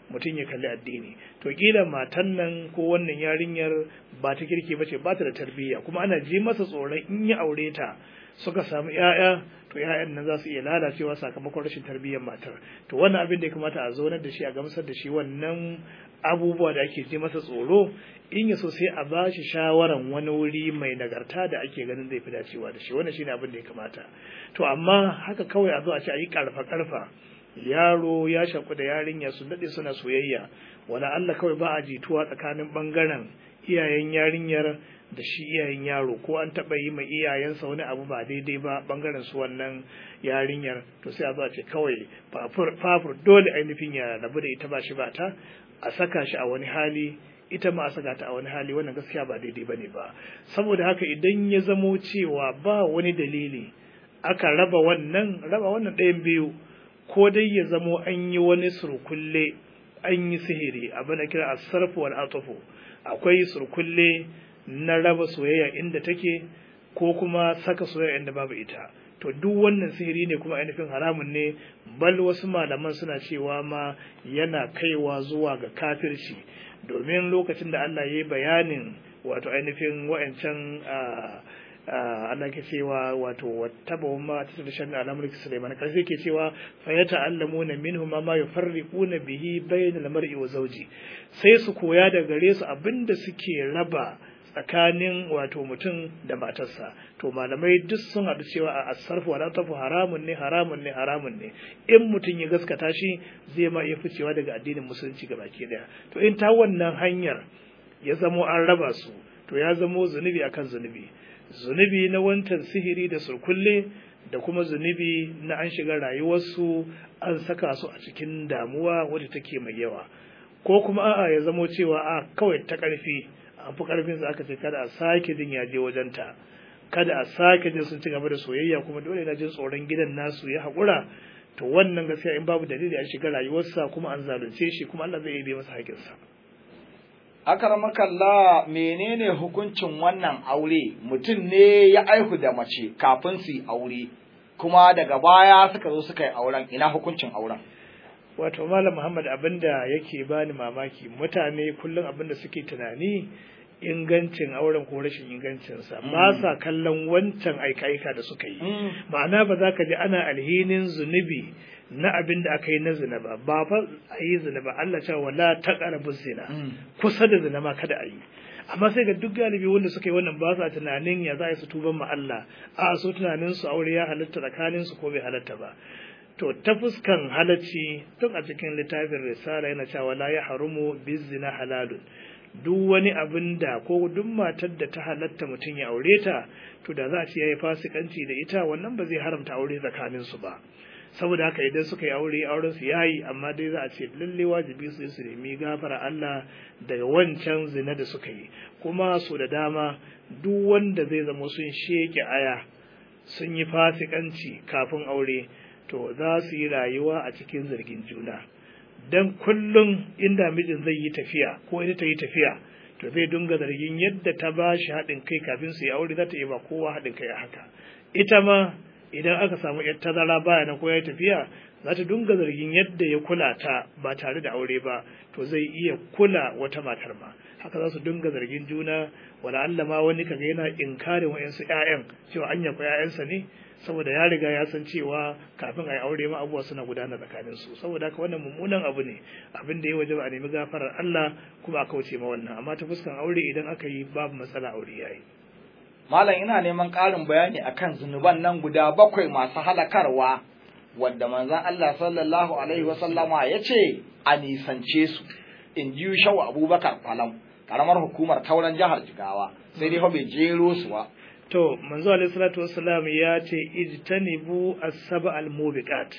mutum ya kalli addini to kila matan nan ko wannan yarinyar ba ta kirki bace ba ta da tarbiyya kuma ana ji masa tsoron in ya aure ta suka samu ƴaƴa to ƴaƴan nan za su iya lalacewa sakamakon rashin tarbiyyar matar to wannan abin da ya kamata a zaunar da shi a gamsar da shi wannan abubuwa da ake ji masa tsoro in ya so sai a ba shi shawaran wani wuri mai nagarta da ake ganin zai fi dacewa da shi wannan shine abin da ya kamata to amma haka kawai a zo a ce a yi karfa karfa yaro ya shaku da yarinya su daɗe suna soyayya wala Allah kawai ba a jituwa tsakanin bangaren iyayen yarinyar da shi iyayen yaro ko an taɓa yi ma iyayensa wani abu ba daidai ba bangaren su wannan yarinyar to sai a zo a ce kawai fafur dole ainihin ya rabu da ita ba shi ba ta a saka shi a wani hali ita ma a saka ta a wani hali wannan gaskiya ba daidai bane ba saboda haka idan ya zamo cewa ba wani dalili aka raba wannan raba wannan ɗayan biyu ko dai ya zamo an yi wani surkulle an yi sihiri abin da kira asarfu wal atufu akwai surkulle na raba soyayya inda take ko kuma saka soyayya inda babu ita to duk wannan sihiri ne kuma ainihin haramun ne bal wasu malaman suna cewa ma yana kaiwa zuwa ga kafirci domin lokacin da Allah ya yi bayanin wato ainihin wa'ancan Allah ke cewa wato wattaba ma ta shan al'amurki Sulaiman karshe ke cewa fa ya ta'allamuna minhu ma ma yufarriquna bihi bainal mar'i wa zawji sai su koya da gare su abinda suke raba tsakanin wato mutum da matarsa to malamai duk sun haɗu cewa a asarfu wa tafu haramun ne haramun ne haramun ne in mutum ya gaskata shi zai ma iya ficewa daga addinin musulunci ga baki daya to in ta wannan hanyar ya zamo an raba su to ya zamo zunubi akan zunubi zunubi na wancan sihiri da surkulle da kuma zunubi na an shiga rayuwarsu an saka su a cikin damuwa wadda take mai yawa ko kuma a'a ya zamo cewa a kawai ta ƙarfi an fi ƙarfin sa aka ce kada a sake jin yaje wajenta kada a sake jin sun ci gaba da soyayya kuma dole na jin tsoron gidan nasu ya haƙura to wannan gaskiya in babu dalili an shiga rayuwarsa kuma an zalunce shi kuma Allah zai yi masa haƙinsa. Akarmakalla menene hukuncin wannan aure mutum ne ya aihu da mace kafin su yi aure kuma daga baya suka zo suka yi auren ina hukuncin auren. Wato Malam Muhammad abinda yake bani mamaki mutane kullum abinda suke tunani ingancin auren ko rashin ingancinsa ba sa kallon wancan aika-aika da suka yi ma'ana ba za ka ji ana alhinin zunubi na abin da aka yi na zina ba ba fa a yi zina ba Allah cewa wala taqrabu zina kusa da zina ma kada a yi amma sai ga duk galibi wanda suka yi wannan ba sa tunanin ya za su tuban ma Allah a so tunanin su aure ya halatta tsakanin su ko bai halatta ba to ta fuskan halacci tun a cikin littafin risala yana cewa la ya harumu bizina halalun duk wani abin da ko duk matar da ta halatta mutum ya aure ta to da za a ce ya yi fasikanci da ita wannan ba zai haramta aure tsakanin su ba saboda haka idan suka yi aure auren su yayi amma dai za a ce lalle wajibi su su nemi gafara Allah daga wancan zina da suka yi kuma su da dama duk wanda zai zama sun sheke aya sun yi fasikanci kafin aure to za su yi rayuwa a cikin zargin juna dan kullum inda mijin zai yi tafiya ko ita ta yi tafiya to zai dunga zargin yadda ta ba shi haɗin kai kafin su yi aure za ta yi ba kowa haɗin kai a haka ita ma idan aka samu yar tazara baya na ko ya tafiya za ta dunga zargin yadda ya kula ta ba tare da aure ba to zai iya kula wata matar ma haka za su dunga zargin juna wala Allah ma wani kaga yana inkarin wayansu ƴaƴan cewa anya ko ƴaƴansa ne saboda ya riga ya san cewa kafin a yi aure ma abubuwa suna gudana tsakanin su saboda haka wannan mummunan abu ne abin da ya waje ba a nemi gafarar Allah kuma a kauce ma wannan amma ta fuskan aure idan aka yi babu matsala aure yayi Malam ina neman ƙarin bayani akan zunuban nan guda bakwai masu halakarwa wadda manzon Allah sallallahu alaihi wasallama ya ce a nisance su in ji shawa abubakar falam karamar hukumar tauran jihar jigawa sai dai fa bai jero su ba to manzo alaihi salatu wassalam ya ce ijtanibu as-saba al-mubiqat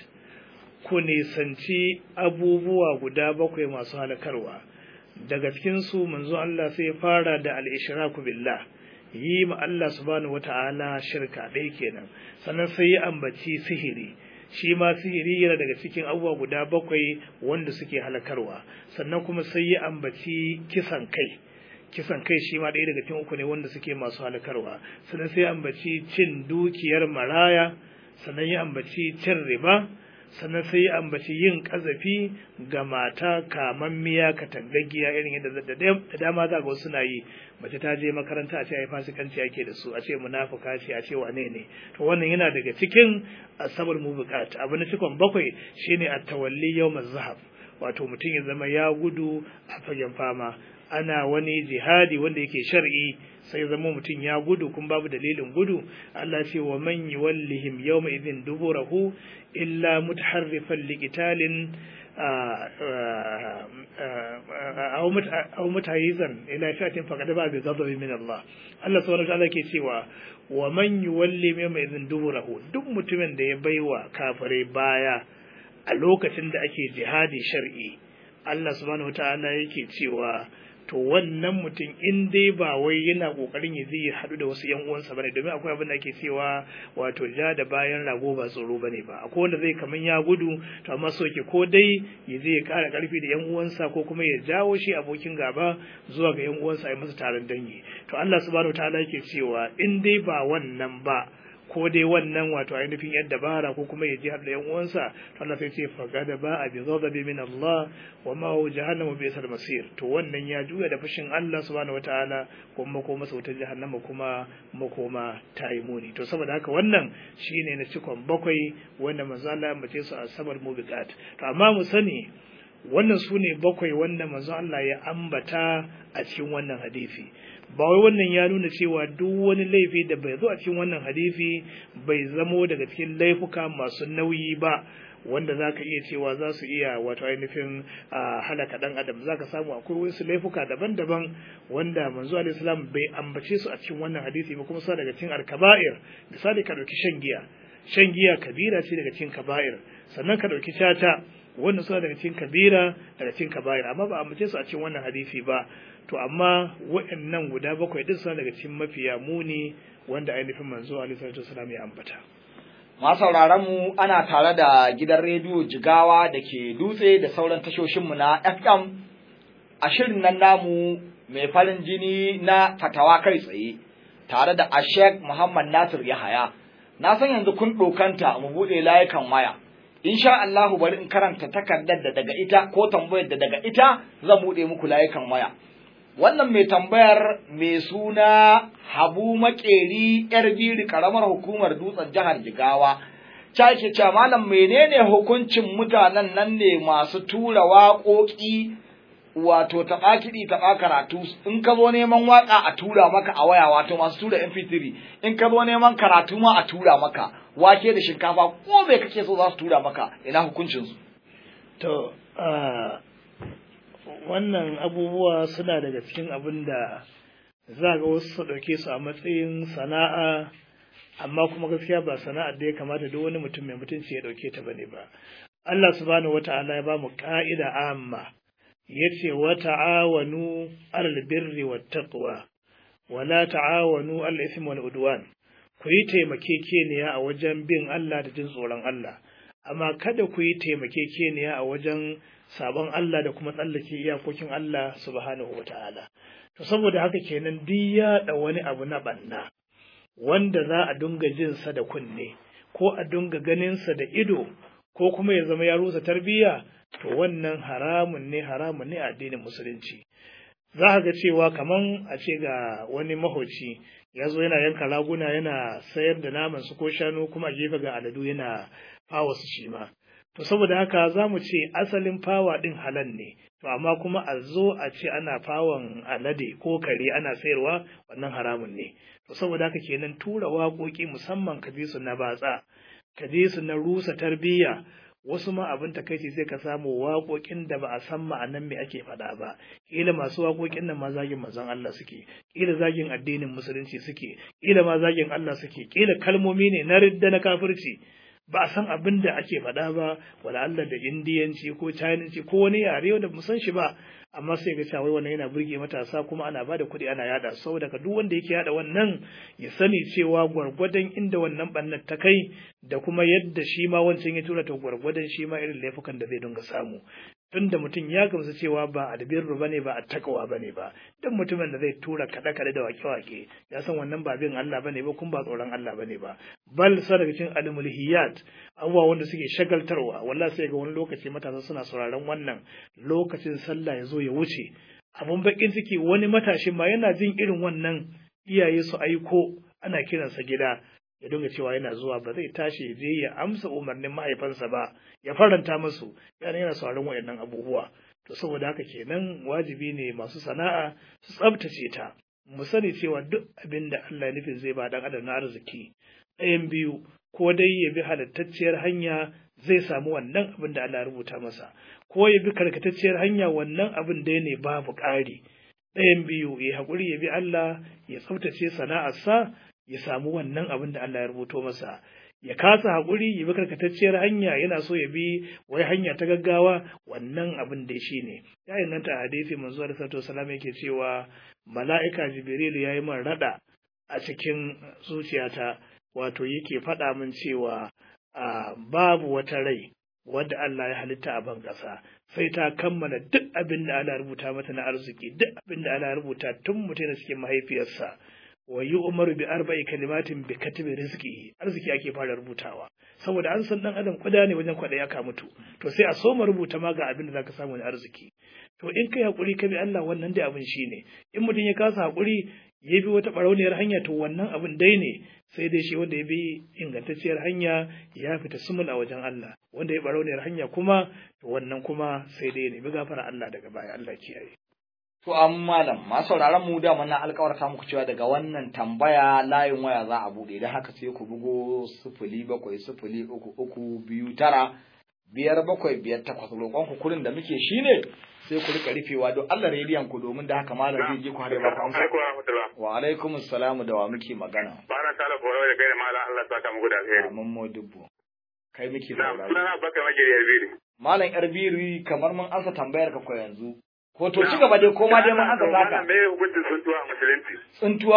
ku nisanci abubuwa guda bakwai masu halakarwa daga cikin su manzo Allah sai ya fara da al-ishraku billah yi ma Allah subhanahu wata'ala shirka ɗaya kenan sannan sai ya ambaci sihiri shi ma sihiri yana daga cikin abubuwa guda bakwai wanda suke halakarwa sannan kuma sai ya ambaci kisan kai kisan kai shi ma ɗaya daga cikin uku ne wanda suke masu halakarwa sannan sai ya ambaci cin dukiyar maraya sannan ya ambaci cin riba sannan sai ya ambaci yin kazafi ga mata kamammiya katangaggiya irin yadda da dama za ga wasu suna yi mace ta je makaranta a ce ai fasikanci ake da su a ce munafuka ce a ce wane ne to wannan yana daga cikin asabar mu bukat abu na cikon bakwai shine at-tawalli yawmaz zahab wato mutum ya zama ya gudu a fagen fama ana wani jihadi wanda yake shar'i sai zama mutum ya gudu kun babu dalilin gudu Allah ce wa man yuwallihim yawma idhin duburahu illa mutaharrifan liqitalin aw mutayizan ila shatin faqad ba bi ghadabi min Allah Allah subhanahu wa ta'ala ke cewa wa man yuwalli yawma idhin duburahu duk mutumin da ya baiwa kafare baya a lokacin da ake jihadi shar'i Allah subhanahu wa ta'ala yake cewa to wannan mutum in dai ba wai yana kokarin ya zai haɗu da wasu yan uwansa bane domin akwai abin da ake cewa wato ja da bayan rago ba tsoro bane ba akwai wanda zai kaman ya gudu to amma so ke ko dai ya zai ƙara ƙarfi da yan uwansa ko kuma ya jawo shi abokin gaba zuwa ga yan uwansa a masa taron dangi to Allah subhanahu wataala yake cewa in dai ba wannan ba ko dai wannan wato ainihin yan dabara ko kuma ya ji har da yan uwansa to Allah sai ce faqada ba a bi ghadabi min Allah wa ma hu jahannamu bi sal masir to wannan ya juya da fushin Allah subhanahu wataala kuma ko masa wutar jahannama kuma makoma ta yi muni to saboda haka wannan shine na cikon bakwai wanda manzo Allah ya mace su a sabar mubiqat to amma mu sani wannan su ne bakwai wanda manzo Allah ya ambata a cikin wannan hadisi ba wai wannan ya nuna cewa duk wani laifi da bai zo a cikin wannan hadisi bai zamo daga cikin laifuka masu nauyi ba wanda za ka iya cewa za su iya wato ainihin halaka ɗan adam za ka samu akwai wasu laifuka daban-daban wanda manzo alaihi salam bai ambace su a cikin wannan hadisi ba kuma sa daga cikin alkaba'ir misali ka ɗauki shan giya shan giya kabira ce daga cikin kaba'ir sannan ka ɗauki caca wannan suna daga cikin kabira daga cikin kaba'ir amma ba ambace su a cikin wannan hadisi ba to amma waɗannan guda bakwai din suna daga cikin mafiya muni wanda ainihin manzo alaihi salatu wasallam ya ambata masauraran mu ana tare da gidan rediyo jigawa da ke dutse da sauran tashoshinmu na fm a shirin nan namu mai farin jini na fatawa kai tsaye tare da ashek muhammad nasir yahaya na san yanzu kun ɗokanta mu buɗe layukan waya insha Allahu bari in karanta takardar da daga ita ko tambayar da daga ita zan buɗe muku layukan waya wannan mai tambayar mai suna habu makeri yar biri karamar hukumar dutsen jihar jigawa ta ke cewa malam menene hukuncin mutanen nan ne masu tura waƙoƙi wato taɓa kiɗi taɓa karatu in ka zo neman waƙa a tura maka a waya wato masu tura mp3 in ka zo neman karatu ma a tura maka wake da shinkafa ko me kake so za su tura maka ina hukuncinsu to wannan abubuwa suna daga cikin abin da za ga wasu su ɗauke su a matsayin sana'a amma kuma gaskiya ba sana'ar da ya kamata duk wani mutum mai mutunci ya ɗauke ta bane ba Allah subhanahu wata'ala ya ba mu ka'ida amma yace wa ta'awanu 'alal birri wat taqwa wa la ta'awanu 'alal ithmi wal udwan ku yi taimakekeniya a wajen bin Allah da jin tsoron Allah amma kada ku yi taimakekeniya a wajen sabon Allah da kuma tsallake iyakokin Allah subhanahu wata'ala to saboda haka kenan duk yaɗa wani abu na banna wanda za a dunga jinsa da kunne ko a dunga ganinsa da ido ko kuma ya zama ya rusa tarbiyya to wannan haramun ne haramun ne a addinin musulunci za ka ga cewa kaman a ce ga wani mahoci ya zo yana yanka raguna yana sayar da naman su ko shanu kuma a gefe ga aladu yana fawa su shi ma to saboda haka za mu ce asalin fawa ɗin halal ne to amma kuma a zo a ce ana fawon alade ko kare ana sayarwa wannan haramun ne to saboda haka kenan tura waƙoƙi musamman ka su na batsa ka su na rusa tarbiyya wasu ma abin takaici sai ka samu waƙoƙin da ba a san ma'anan me ake faɗa ba ƙila masu waƙoƙin nan ma zagin manzon Allah suke ƙila zagin addinin musulunci suke ƙila ma zagin Allah suke ƙila kalmomi ne na ridda na kafirci ba a san abin da ake faɗa ba wala Allah da indiyanci ko chinanci ko wani yare da mu san shi ba amma sai ga cewa wannan yana burge matasa kuma ana bada kuɗi ana yada saboda ka duk wanda yake yada wannan ya sani cewa gwargwadon inda wannan bannan ta kai da kuma yadda shi ma wancan ya tura ta gwargwadon shi ma irin laifukan da zai dinga samu tunda mutum ya gamsu cewa ba albirru bane ba attaqwa bane ba dan mutumin da zai tura kada kada da wake wake ya san wannan ba bin Allah bane ba kun ba tsoron Allah bane ba bal sadaqatin almulhiyat abubuwa wanda suke shagaltarwa wallahi sai ga wani lokaci matasa suna sauraron wannan lokacin sallah ya zo ya wuce abun bakin ciki wani matashin ma yana jin irin wannan iyaye su aiko ana kiransa gida ya dinga cewa yana zuwa ba zai tashi ya je ya amsa umarnin mahaifansa ba ya faranta musu yana yana sauraron wayannan abubuwa to saboda haka kenan wajibi ne masu sana'a su tsabtace ta mu sani cewa duk abin da Allah ya nufin zai ba dan adam na arziki ɗayan biyu ko dai ya bi halittacciyar hanya zai samu wannan abin da Allah ya rubuta masa ko ya bi karkatacciyar hanya wannan abin dai ne babu ƙari ɗayan biyu ya haƙuri ya bi Allah ya tsaftace sana'arsa ya samu wannan abin da Allah ya rubuto masa ya kasa haƙuri ya bi karkatacciyar hanya yana so ya bi wai hanya ta gaggawa wannan abin da shi ne ya inganta a hadisi manzo da sato salam yake cewa mala'ika jibril ya yi min rada a cikin zuciyata wato yake faɗa min cewa babu wata rai wadda Allah ya halitta a ban ƙasa sai ta kammala duk abin da Allah rubuta mata na arziki duk abin da Allah rubuta tun mutum da cikin mahaifiyarsa wa yi umaru bi arba'i kalimatin bi katibi rizqi arziki ake fara rubutawa saboda an san dan adam kuda ne wajen kwada ya ka mutu to sai a soma rubuta ma ga abin da zaka samu na arziki to in kai hakuri ka bi Allah wannan dai abin shine in mutum ya kasa hakuri ya bi wata barauniyar hanya to wannan abin dai ne sai dai shi wanda ya bi ingantacciyar hanya ya fita sumul a wajen Allah wanda ya barauniyar hanya kuma to wannan kuma sai dai ne bi gafara Allah daga baya Allah kiyaye To an malam masu sauraron mu da na alkawarta muku cewa daga wannan tambaya layin waya za a buɗe da haka sai ku bugo sifili bakwai sifili uku uku biyu tara biyar bakwai biyar takwas roƙon ku kurin da muke shine sai ku rika rufewa don Allah rediyon ku domin da haka malam zai je ku hare ba ku amsa. Wa alaikum assalam da wa muke magana. Bana tala foro da kai malam Allah saka muku da alheri. Mun mo dubbo. Kai muke Na sauraro. sunana baka magiri yarbiri. Malam Yarbiri kamar mun ansa tambayar ka ko yanzu. Ko to ci gaba dai ko ma dai mun ansa Malam taka. me hukuncin suntuwa a musulunci? Tsintuwa?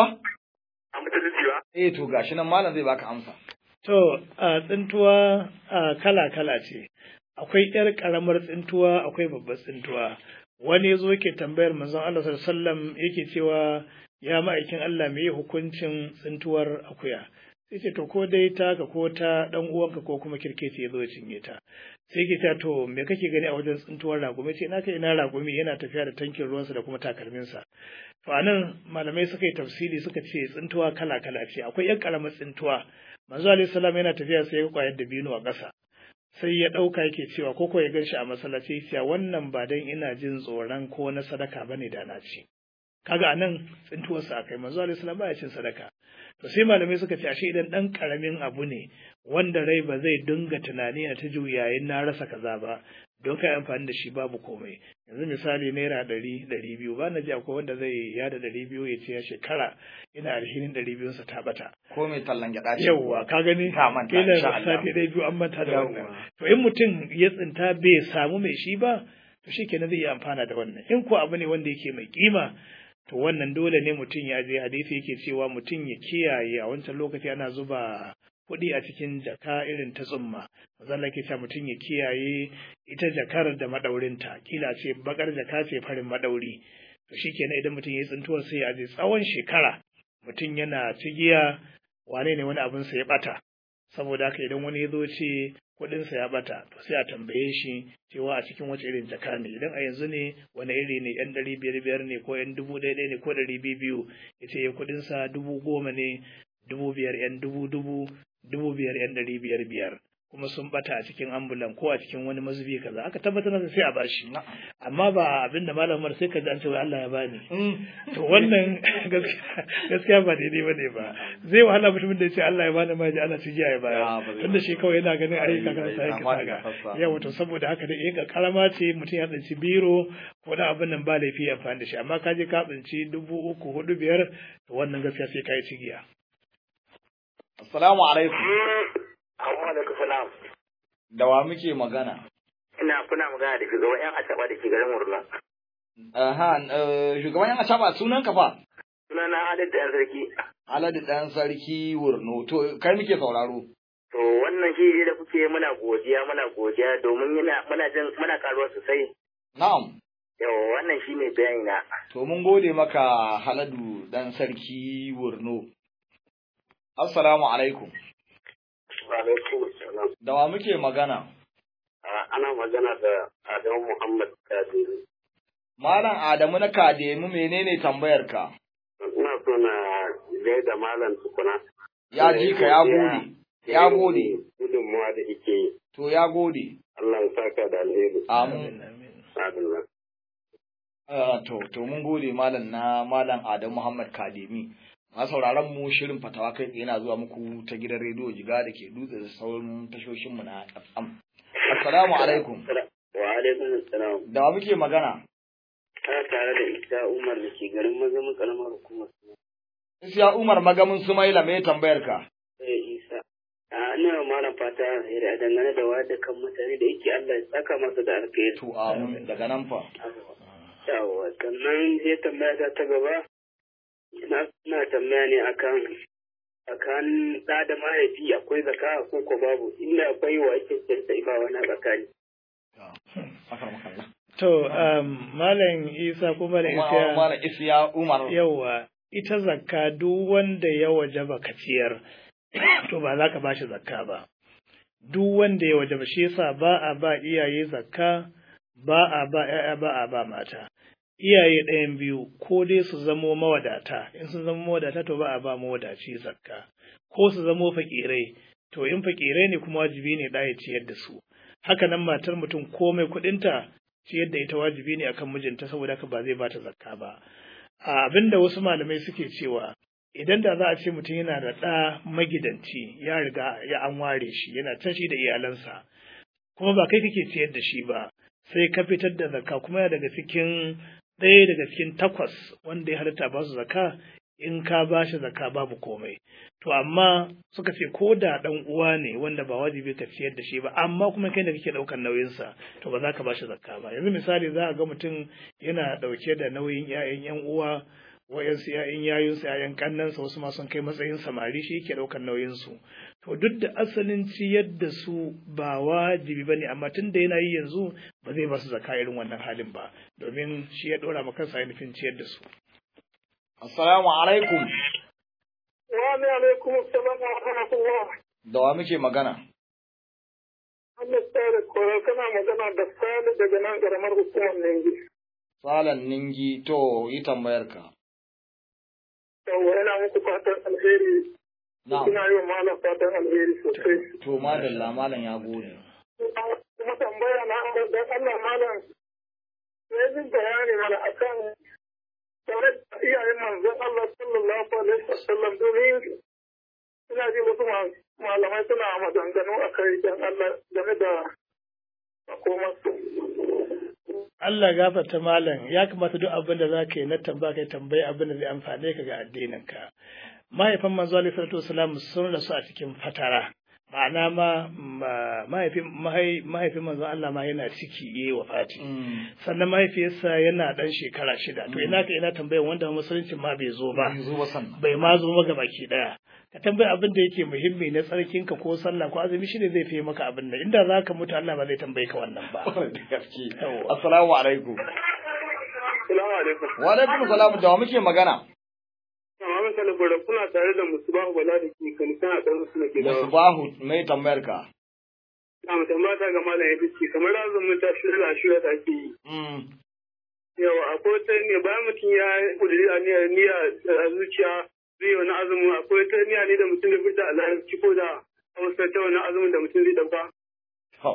A musulunci ba? Eh to gashi nan malam zai baka amsa. To, a tsintuwa a kala-kala ce, akwai ‘yar ƙaramar tsintuwa, akwai babbar tsintuwa. Wani ya zo yake tambayar manzon Allah sallam yake cewa ya ma'aikin Allah me hukuncin tsintuwar akuya. Sai ce to ko dai taka ko ta ɗan uwanka ko kuma kirkeci ya zo ya cinye ta. Sai ke ta to me kake gani a wajen tsintuwar ragumi ce na kai ina ragumi yana tafiya da tankin ruwansa da kuma takalminsa. To a nan malamai suka yi tafsiri suka ce tsintuwa kala-kala ce akwai ‘yan ƙaramar tsintuwa manzo alayhi salam yana tafiya sai ya kwayar da binu a ƙasa sai ya ɗauka yake cewa ko ko ya gan shi a masallaci cewa wannan ba dan ina jin tsoron ko na sadaka bane da na ci kaga anan tsintuwar sa akai manzo alayhi salam baya cin sadaka to sai malamai suka ce ashe idan dan karamin abu ne wanda rai ba zai dinga tunani na ta juyayin na rasa kaza ba don kai amfani da shi babu komai yanzu misali naira ɗari ɗari biyu ba na ji akwai wanda zai yada ɗari biyu ya ce ya shekara ina alhinin ɗari biyunsa ta ɓata Ko mai tallan gyaɗa ce. yawwa ka gani Ka manta, kila insha da Allah. sati ɗaya biyu an manta da Yawwa. wannan to in mutum ya tsinta bai samu mai shi ba to shi kenan zai iya amfana da wannan in ko abu ne wanda yake mai kima to wannan dole ne mutum ya je hadisi yake cewa mutum ya kiyaye a wancan lokaci ana zuba kuɗi a cikin jaka irin ta tsumma mazan ke cewa mutum ya kiyaye ita jakar da maɗaurinta kila ce bakar jaka ce farin maɗauri to shi kenan idan mutum ya yi tsintuwar sai ya je tsawon shekara mutum yana cigiya wane ne wani abinsa ya ɓata saboda haka idan wani ya zo ce kuɗinsa ya ɓata to sai a tambaye shi cewa a cikin wace irin jaka ne idan a yanzu ne wani iri ne yan ɗari biyar biyar ne ko yan dubu ɗaya ɗaya ne ko ɗari biyu biyu ya ce ya kuɗinsa dubu goma ne dubu biyar yan dubu dubu dubu biyar yan ɗari biyar biyar kuma sun ɓata a cikin ambulan ko a cikin wani mazubi kaza aka tabbatar da sai a bashi Na'am. amma ba abin da malamar sai ka ji an ce wai Allah ya bani Mm. to wannan gaskiya gaskiya ba daidai ba ne ba zai wahala mutumin da ya ce Allah ya bani ma ji ana cigiya ya Ya, baya ba zai tunda ba. shi kawai yana ganin Ai, ayyuka kan ai, sa yake kama da saga kasa. yawa to saboda haka dai ga karama ce mutum ya tsinci biro ko da abin nan ba laifi ya amfani da shi amma ka je ka tsinci dubu uku hudu biyar to wannan gaskiya sai ka yi cigiya Assalamu alaikum. Amma da salam. Da wa muke magana? Ina kuna magana da shugaban yan asaba da ke garin Murna. Aha, eh, shugaban yan asaba sunan ka fa? Sunana Halid da yan sarki. Alhaji dan sarki Wurno. To kai muke sauraro. To wannan shi da kuke muna godiya muna godiya domin yana muna jin muna karuwa sosai Na'am. Yawa wannan shi ne bayani na. To mun gode maka Haladu dan sarki Wurno. Assalamu alaikum. Wa alaikum salam. Da wa muke magana? Ana magana da Adamu Muhammad Kadiri. Malam Adamu na Kademu menene tambayar ka? Ina so na da malam tukuna. Ya ji ka ya gode. Ya gode. Gudunmuwa da ike yi. To ya gode. Allah ya saka da alheri. Amin. Adalla. Ah, to to mun gode malam na malam Adamu Muhammad Kademi. Ma sauraron mu shirin fatawa kai tsaye yana zuwa muku ta gidan rediyo Jiga da ke dutse da sauran tashoshin mu na FM. Assalamu alaikum. Wa alaikum salam. Da wa muke magana? Ta tare da Isa Umar da ke garin mazamin karamar hukumar. Isiya Umar Magamin Sumaila me tambayar ka? Eh Isa. A ina malam fata alheri a dangane da wayar kan mutane da yake Allah ya saka masa da alheri. To amin daga nan fa. Yawwa sannan sai tambaya ta ta gaba ina ina tambaya ne akan akan da da mahaifi akwai zaka ko ko babu inda akwai wa ake kirta ba wani tsakani. Akar makalla. To, um, Malam Isa ko Malam Isa Malam Isiya Umar. yawa ita zakka duk wanda ya wajaba ka ciyar to ba za ka bashi zakka ba. Duk wanda ya wajaba shi yasa ba a ba iyaye zakka ba a ba ‘ya'ya ba a ba mata. Iyaye ɗayan biyu ko dai su zamo mawadata, in sun zamo mawadata to ba a ba mawadaci zakka, ko su zamo fakirai, to in fakirai ne kuma wajibi ne ɗaya ciyar da su. Haka nan matar mutum komai kuɗinta ciyar da ita wajibi ne akan mijinta saboda haka ba zai bata zakka ba. A abin da wasu malamai suke cewa idan da za a ce mutum yana da ɗa magidanci ya riga ya an ware shi yana can shi da iyalansa kuma ba kai kake ciyar da shi ba sai ka fitar da zakka kuma yana daga cikin ɗaya daga cikin takwas wanda ya halitta ba su zakka in ka ba shi zakka babu komai to amma suka ce ko da ɗan uwa ne wanda ba wajibi ka ciyar da shi ba amma kuma kai da kake ɗaukar nauyinsa to ba za ka ba shi zakka ba yanzu misali za a ga mutum yana ɗauke da nauyin 'ya'yan 'yan uwa wayansu ‘ya'yan yayunsa ‘ya'yan kannansa wasu ma sun kai matsayin samari shi yake ɗaukar nauyinsu to duk da asalin ciyar da su ba wajibi ba ne amma tun da yana yi yanzu ba zai ba su zaka irin wannan halin ba domin shi ya ɗora ma kansa nufin ciyar da su. Assalamu alaikum. Wa alaikum assalam wa rahmatullah. Da wa muke magana? Allah tsare koyo kana magana da Sale daga nan karamar hukumar Nengi. Salan Ningi to yi tambayar ka. Yawwa yana muku fatan alheri. Na'am. Ina yi wa malam fatan alheri sosai. To madalla malam ya gode. Kuma tambaya na dan Allah malam sai jin bayani mana akan tare da iyayen manzon Allah sallallahu alaihi wasallam domin ina ji wasu ma- malamai suna maganganu a kai dan Allah game da makomarsu. Allah gafarta malam ya kamata duk abin da za ka yi na tambaya kai tambayi abin da zai amfane ka ga addininka. Mahaifan manzo alaihi salatu wasalam sun rasu a cikin fatara. Ma'ana ma ma- mahaifin mahai- mahaifin manzo Allah ma yana ciki yayi wafati. Sannan mahaifiyarsa yana dan shekara shida. To ina ka ina tambayan wanda musulunci ma bai zo ba. Bai zo ba sannan. bai ma zo maka baki daya ka tambayi abin da yake muhimmi na tsarkin ka ko sallah ko azumi shine zai fi maka abin da inda zaka mutu Allah ba zai tambaye ka wannan ba Da gaske. Yawwa. Assalamu alaikum. Salamu alaikum. Wa alaikum salam da wa muke magana? Amma misali bada kuna tare da Musubahu Bala da ke kan kana ɗan su da ke da Musbahu mai tambayar ka. Na mutum mata ga malam ya fice kamar azumin ta shirya shirya da ake yi. Mm. Yawa akwai ta ne bayan mutum ya kudiri a niyyar niyya a zuciya zai yi wani azumin akwai ta niyya ne da mutum da fita a larabci ko da a wasu ta wani azumin da mutum zai ɗauka. To.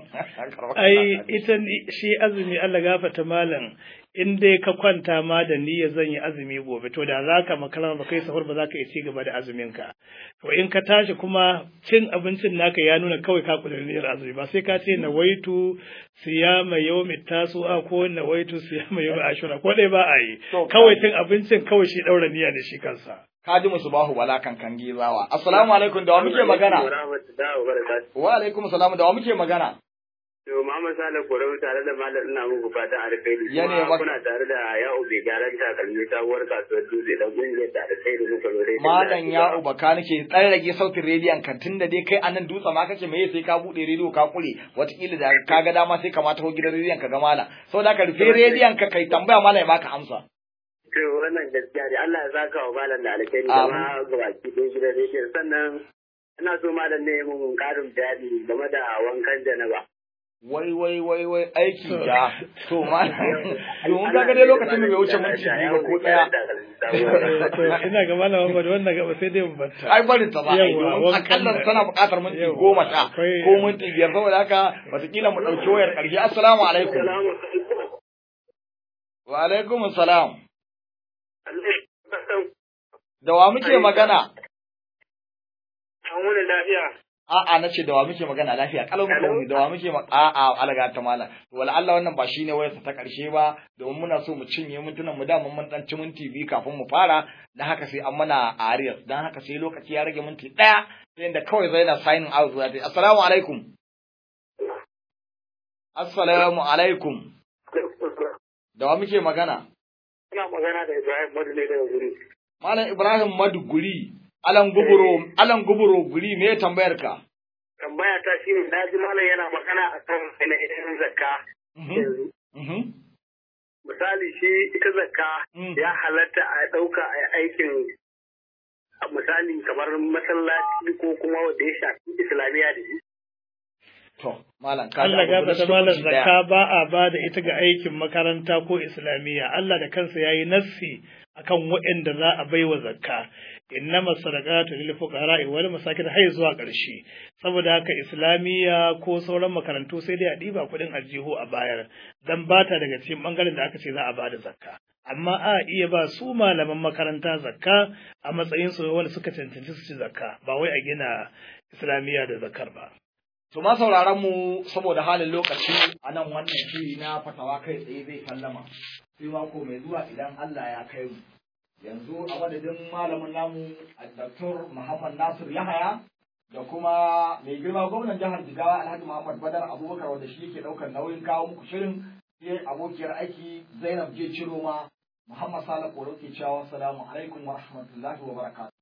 ai ita ni- shi azumi Allah gafarta malam in dai ka kwanta ma da niyya zan yi azumi gobe to da zaka makara ba kai sahur ba za ka iya ci gaba da azumin ka to in ka tashi kuma cin abincin naka ya nuna kawai ka kudin niyyar azumi ba sai ka ce nawaitu siyama yawmi tasu'a ko nawaitu siyama yawmi ashura ko dai ba a yi To, kawai cin abincin kawai shi daura niyya ne shi kansa Ka ji Musbahu bala kan kan gizawa. Assalamu alaikum da wa muke magana? Wa rahmatullahi wa barakatuh. Wa alaikum salam da wa muke magana? To Muhammad Sale Korau tare da Malam ina muku fatan alkhairi. Ya ne Kuma maka- kuna tare da Ya'u bai gyaran takalmi sabuwar kasuwar dutse da kungiyar da alkhairi muka zo dai. Malam ya ubaka nake dan rage sautin rediyon ka tunda dai kai anan dutse ma kake meye sai ka bude rediyo ka kure wataƙila da ka ga dama sai ka ma taho gidan rediyon ka ga malam saboda ka rufe rediyon ka kai tambaya malam ya baka amsa To wannan gaskiya ne Allah ya saka wa Malam da alkhairi da Amin. ma gabaki ɗaya gidan rediyon sannan ina so Malam ne ya mun ƙarin bayani game da wankan janaba. wai wai wai wai aiki da to malam domin ka ga dai lokacin da bai wuce minti biyu ba ko daya to ina ga malama ba da wannan gaba sai dai mu batta ai barin ta ba ai Yawwa, domin wankan akalla da- tana buƙatar minti Yawwa, goma sha akwai- ko minti biyar saboda haka wataƙila mu ɗauki wayar ƙarshe assalamu alaikum wa alaikum assalam da wa muke magana An wuni lafiya. a'a na ce da wa muke magana lafiya kalau muke wuni da wa muke ma a'a alaga ta mala wala Allah wannan ba shine wayar ta karshe ba domin muna so mu cinye mintunan mu da mun dan ci minti biyu kafin mu fara dan haka sai an mana arias dan haka sai lokaci ya rage minti daya sai inda kawai zai na signing out za ta yi assalamu alaikum assalamu alaikum da wa muke magana Ina magana da Ibrahim Madu ne daga guri. malam Ibrahim Maduguri alan guburo alan guburo guri me tambayar ka Tambaya ta shi ne, na ji malam yana magana a kan ainihin zakka. Mhm, yanzu. mhm, Misali shi ita zakka mhm. ya halatta a ɗauka a aikin a misali kamar masallaci ko kuma wanda ya shafi islamiyya da shi. To, malam, ka Allah ji abu gafata guda malam lokaci daya. zakka ba a ba da ita ga aikin makaranta ko islamiyya Allah da kansa yayi nassi akan waɗanda za a baiwa zakka innama sadaqatu lil fuqara wal masakin har zuwa ƙarshe saboda haka islamiyya ko sauran makarantu sai dai a ɗiba kuɗin aljihu a bayar dan bata daga cikin bangaren da aka ce za a bada zakka amma a iya ba su malaman makaranta zakka a matsayin su wanda suka cancanci su ci zakka ba wai a gina islamiyya da zakkar ba To, ma sauraron mu saboda halin lokaci a nan wannan shiri na fatawa kai tsaye zai sallama. Sai mako mai zuwa idan Allah ya kai mu. Yanzu a madadin malamin namu a Dr. Muhammad Nasir Yahaya da kuma mai girma gwamnan jihar Jigawa Alhaji Muhammad Badar Abubakar wanda shi yake ɗaukar nauyin kawo muku shirin sai abokiyar aiki Zainab J. Ciroma Muhammad Sale Koro ke cewa salamu alaikum wa rahmatullahi wa barakatuh.